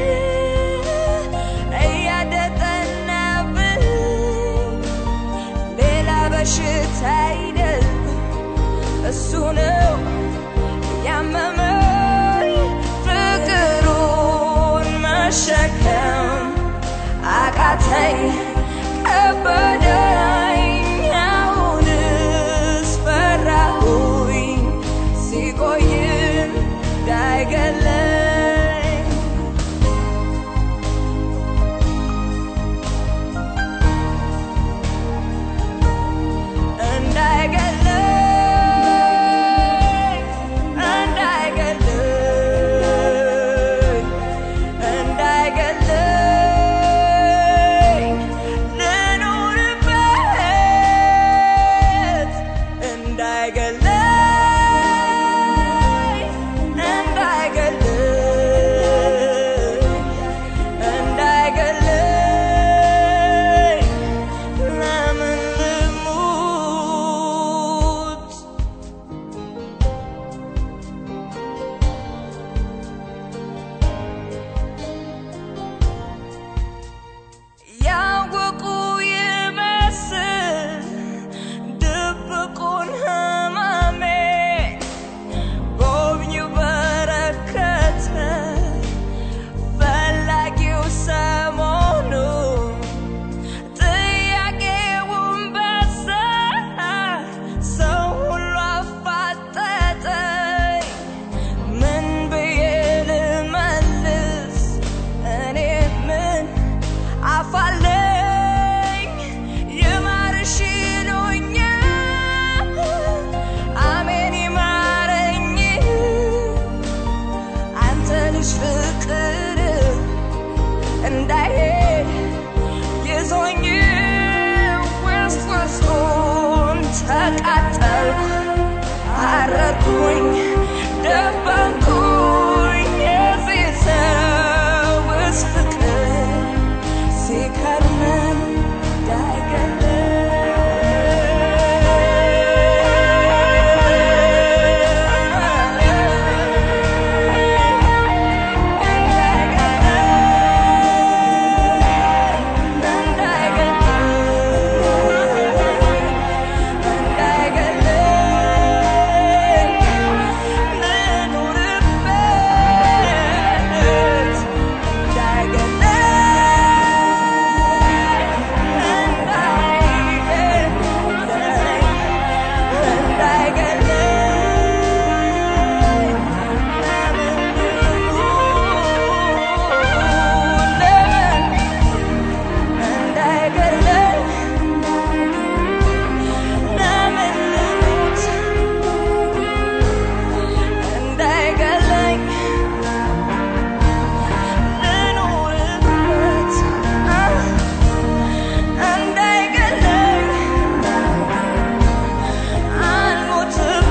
እያደጠናብኝ ሌላ በሽታ አይደል እሱ ነው ያመመኝ ፍቅሩን መሸከም አቃተኝ ከበደኝ አሁንስ ፈራሁኝ ሲቆይም እንዳይገለኝ እንዳይገለኝ እንዳይገለኝ እንዳይገለኝ ልኑርበት እንዳይገለኝ እንዳይገለኝ እንዳይገለኝ ለምን ልሙት ያወቁ ይመስል ድብቁን ህመሜ ጎብኚው በረከተ ፈላጊው ሰሞኑ ጥያቄውን በዛ ሰው ሁሉ አፋጠጠኝ ምን ብዬ ልመልስ እኔ ምን አፋለኝ ይማርሽ ይሉኛል አሜን ይማረኝ አንተ ልጅ ፍቅር እንዳይሄድ ይዞኝ ውስጥ ውስጡን ተቃጠልኩ አረኩኝ ደበንኩኝ የዚህ ሰውስ ፍቅር ሲከርመን እንዳይገለኝ ልኑርበት እንዳይገለኝ አልሞትም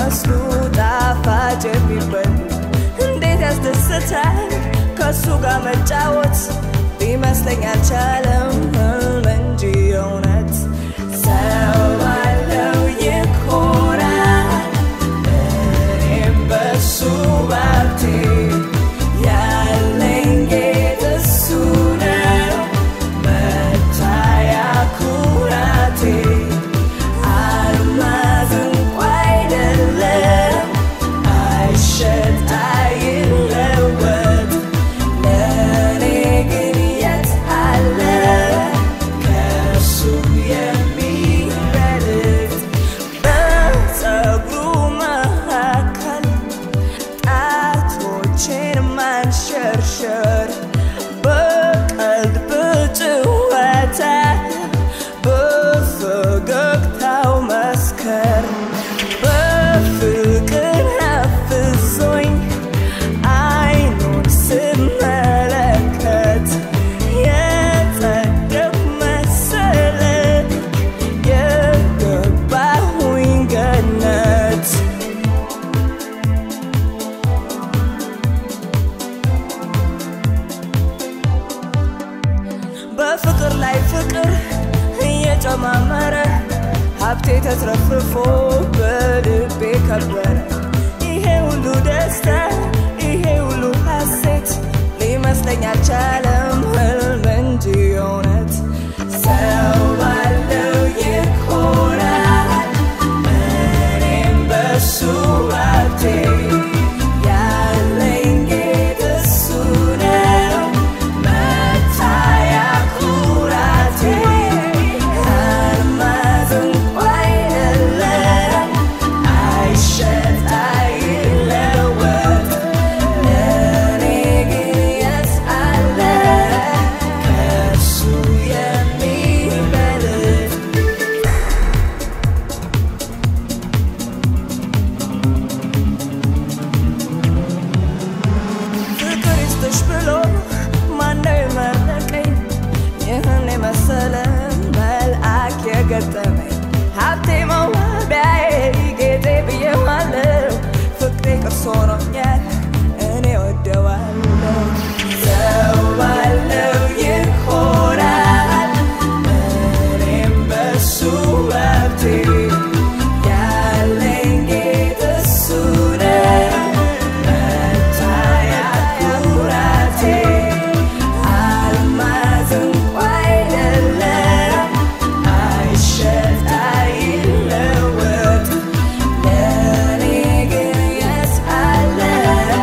የሚመስሉ ጣፋጭ የሚበሉ እንዴት ያስደስታል ከሱ ጋር መጫወት ሊመስለኝ አልቻለም ህልም እንጂ እውነት ሰው ባለው ይኮራል እኔም በሱ ባብቴ ያለኝ ጌጥ እሱ ነው መታያ ኩራቴ አልማዝ እንኳ አይደለም አይሸጥ አይለወጥ ለእኔ ግን የት አለ ከእሱ የሚበልጥ በፀጉሩ መካከል ጣቶቼን ማንሸርሸር በቀልድ በጭወታ በፈገግታው መስከር በፍቅር አፍዞኝ አይኑን ስመለከት የጸደቅ መሰለ የገባሁኝ ገነት በፍቅር ላይ ፍቅር እየጨማመረ ሀብቴ ተትረፍርፎ በልቤ ከበረ ይሄ ሁሉ ደስታ ይሄ ሁሉ ሐሴት ሊመስለኝ አልቻለም ህልም እንጂ እውነት ሰው ባለው ይኮራል እኔም በሱ ሀብቴ ያለኝ ጌጥ እሱ ነው መታያ ኩራቴ አልማዝ እንኳ አይደለም አይሸጥ አይለወጥ ለእኔ ግን የት አለ ከእሱ የሚበልጥ ፍቅር ይስጥሽ ብሎ ማነው የመረቀኝ ይህን የመሰለ መልአክ የገጠመኝ ሀብቴ መዋቢያዬ ጌጤ ብዬዋለሁ ፍቅሬ ቅርስ ሆኖኛል እኔ ወደዋለሁ ሰው ባለው ይኮራል እኔም በሱ ሀብቴ ያለኝ ጌጥ እሱ ነው መታያ ኩራቴ አልማዝ እንኳ አይደለም አይሸጥ አይለወጥ ለእኔ ግን የት አለ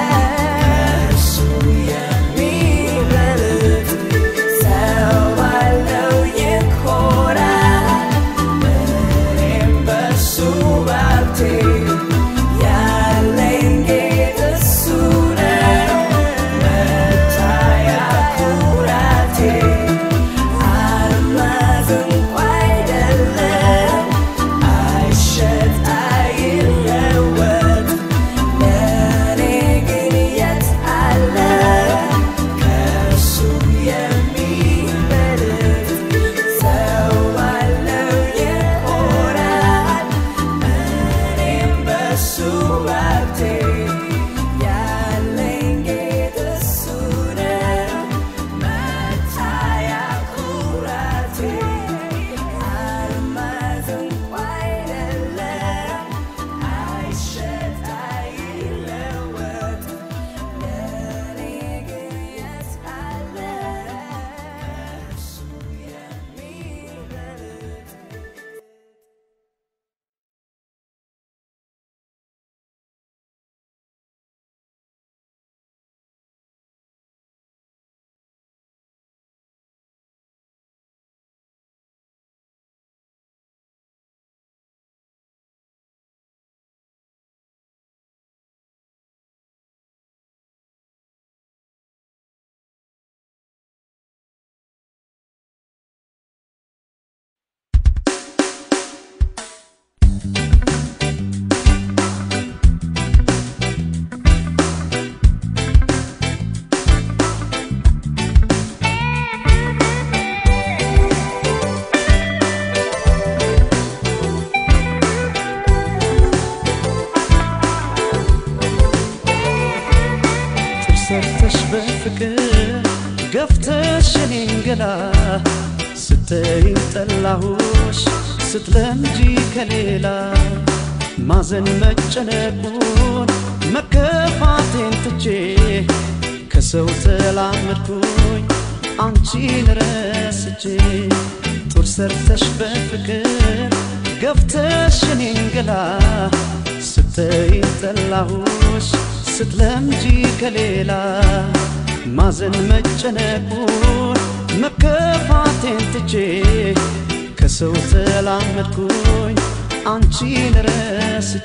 ሰርተሽ በፍቅር ገፍተሽ እኔን ገላ ስተይኝ ጠላሁሽ ስትለምጂ ከሌላ ማዘን መጨነቁን መከፋቴን ትቼ ከሰው ተላመድኩኝ አንቺን ረስቼ ጡር ሰርተሽ በፍቅር ገፍተሽ እኔን ገላ ስተይኝ ጠላሁሽ ስትለምጂ ከሌላ ማዘን መጨነቁን መከፋቴን ትቼ ከሰው ተላመድኩኝ አንቺን ረስቼ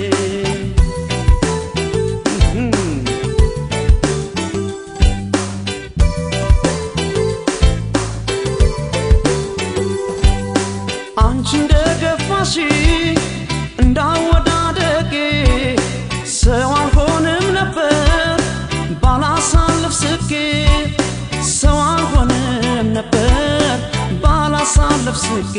አንቺ እንደገፋሽ እንዳወዳደጌ ሰው አልሆንም ነበር ባላሳልፍ ስቄ ሰው አልሆንም ነበር ባላሳልፍ ስቄ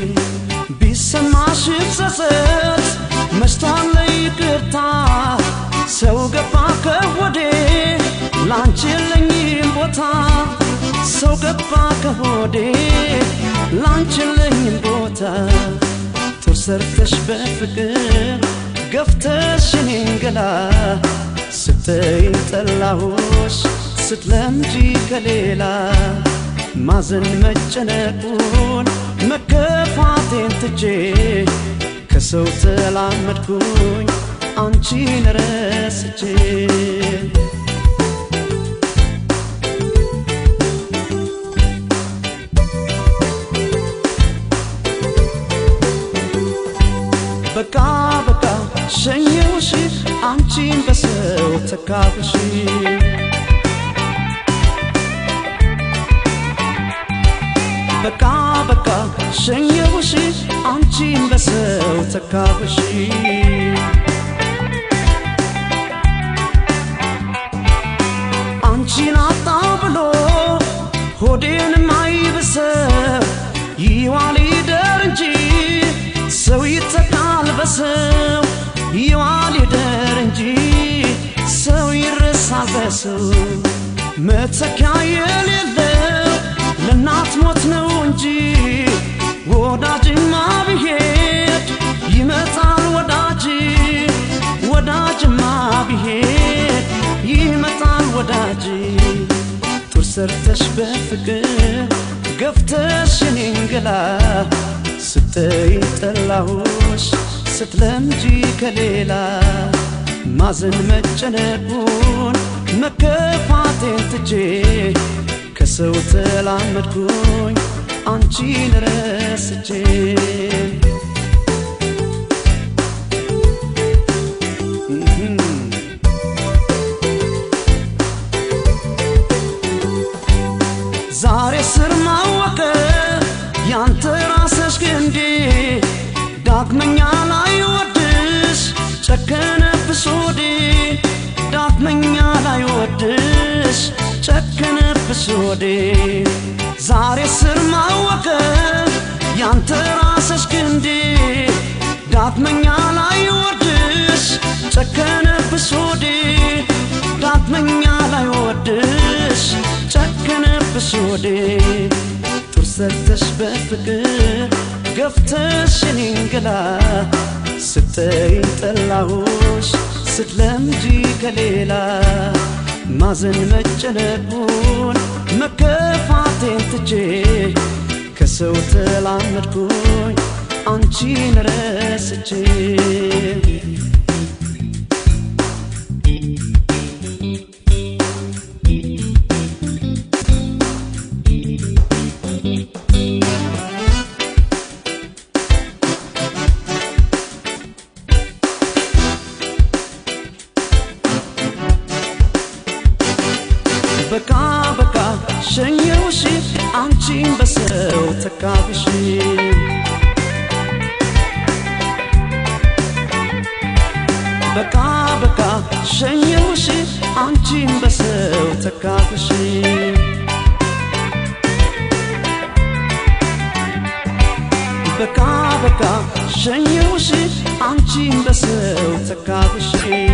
ቢሰማሽ ጸጸት መሽቷል ይቅርታ ሰው ገባ ከወዴ ላንቺ የለኝም ቦታ ሰው ገባ ከሆዴ ላንቺ የለኝም ቦታ ጡር ሰርተሽ በፍቅር ገፍተሽ እኔን ገላ ስተይኝ ጠላሁሽ ስትለምጂ ከሌላ ማዘን መጨነቁን መከፋቴን ትቼ ከሰው ተላመድኩኝ አንቺን ረስቼ በቃ በቃ ሸኘውሽ አንቺን በሰው ተካብሽ በቃ በቃ ሸኘውሽ አንቺን በሰው ተካብሽ አንቺን አጣው ብሎ ሆዴን ማይብሰው ይዋል ይደር እንጂ ሰው ይተካል በሰው ይዋል ይደር እንጂ ሰው ይረሳል በሰው መተኪያ የሌለው ለእናት ሞት ነው እንጂ ወዳጅማ ብሄድ ይመጣል ወዳጅ ወዳጅማ ብሄድ ይመጣል ወዳጅ ጡር ሰርተሽ በፍቅር ገፍተሽ እኔን ገላ ስተይኝ ጠላሁሽ ስትለምጂ ከሌላ ማዘን መጨነቁን መከፋቴን ትቼ ከሰው ተላመድኩኝ አንቺን ረስቼ ዛሬ ስር ማወቀ ያንተ ራስሽ ግንዴ ዳግመኛ ላይ ወድሽ ጨከነብሽ ወዴ ዳግመኛ ላይ ወድሽ ጨከነብሽ ወዴ ዛሬ ስር ማወቀ ያንተ ራስሽ ግንዴ ዳግመኛ ላይ ወድሽ ጨከነብሽ ወዴ ዳግመኛ ላይ ወድሽ ጨከነብሽ ወዴ ጡር ሰርተሽ በፍቅር ገፍተሽ እኔን ገላ ስተይኝ ጠላሁሽ ስትለምጂ ከሌላ ማዘን መጨነቁን መከፋቴን ትቼ ከሰው ተላመድኩኝ አንቺን ረስቼ በቃ በቃ ሸኘውሽ አንቺን በሰው ተካብሽ በቃ በቃ ሸኘውሽ አንቺን በሰው ተካብሽ በቃ በቃ ሸኘውሽ አንቺን በሰው ተካብሽ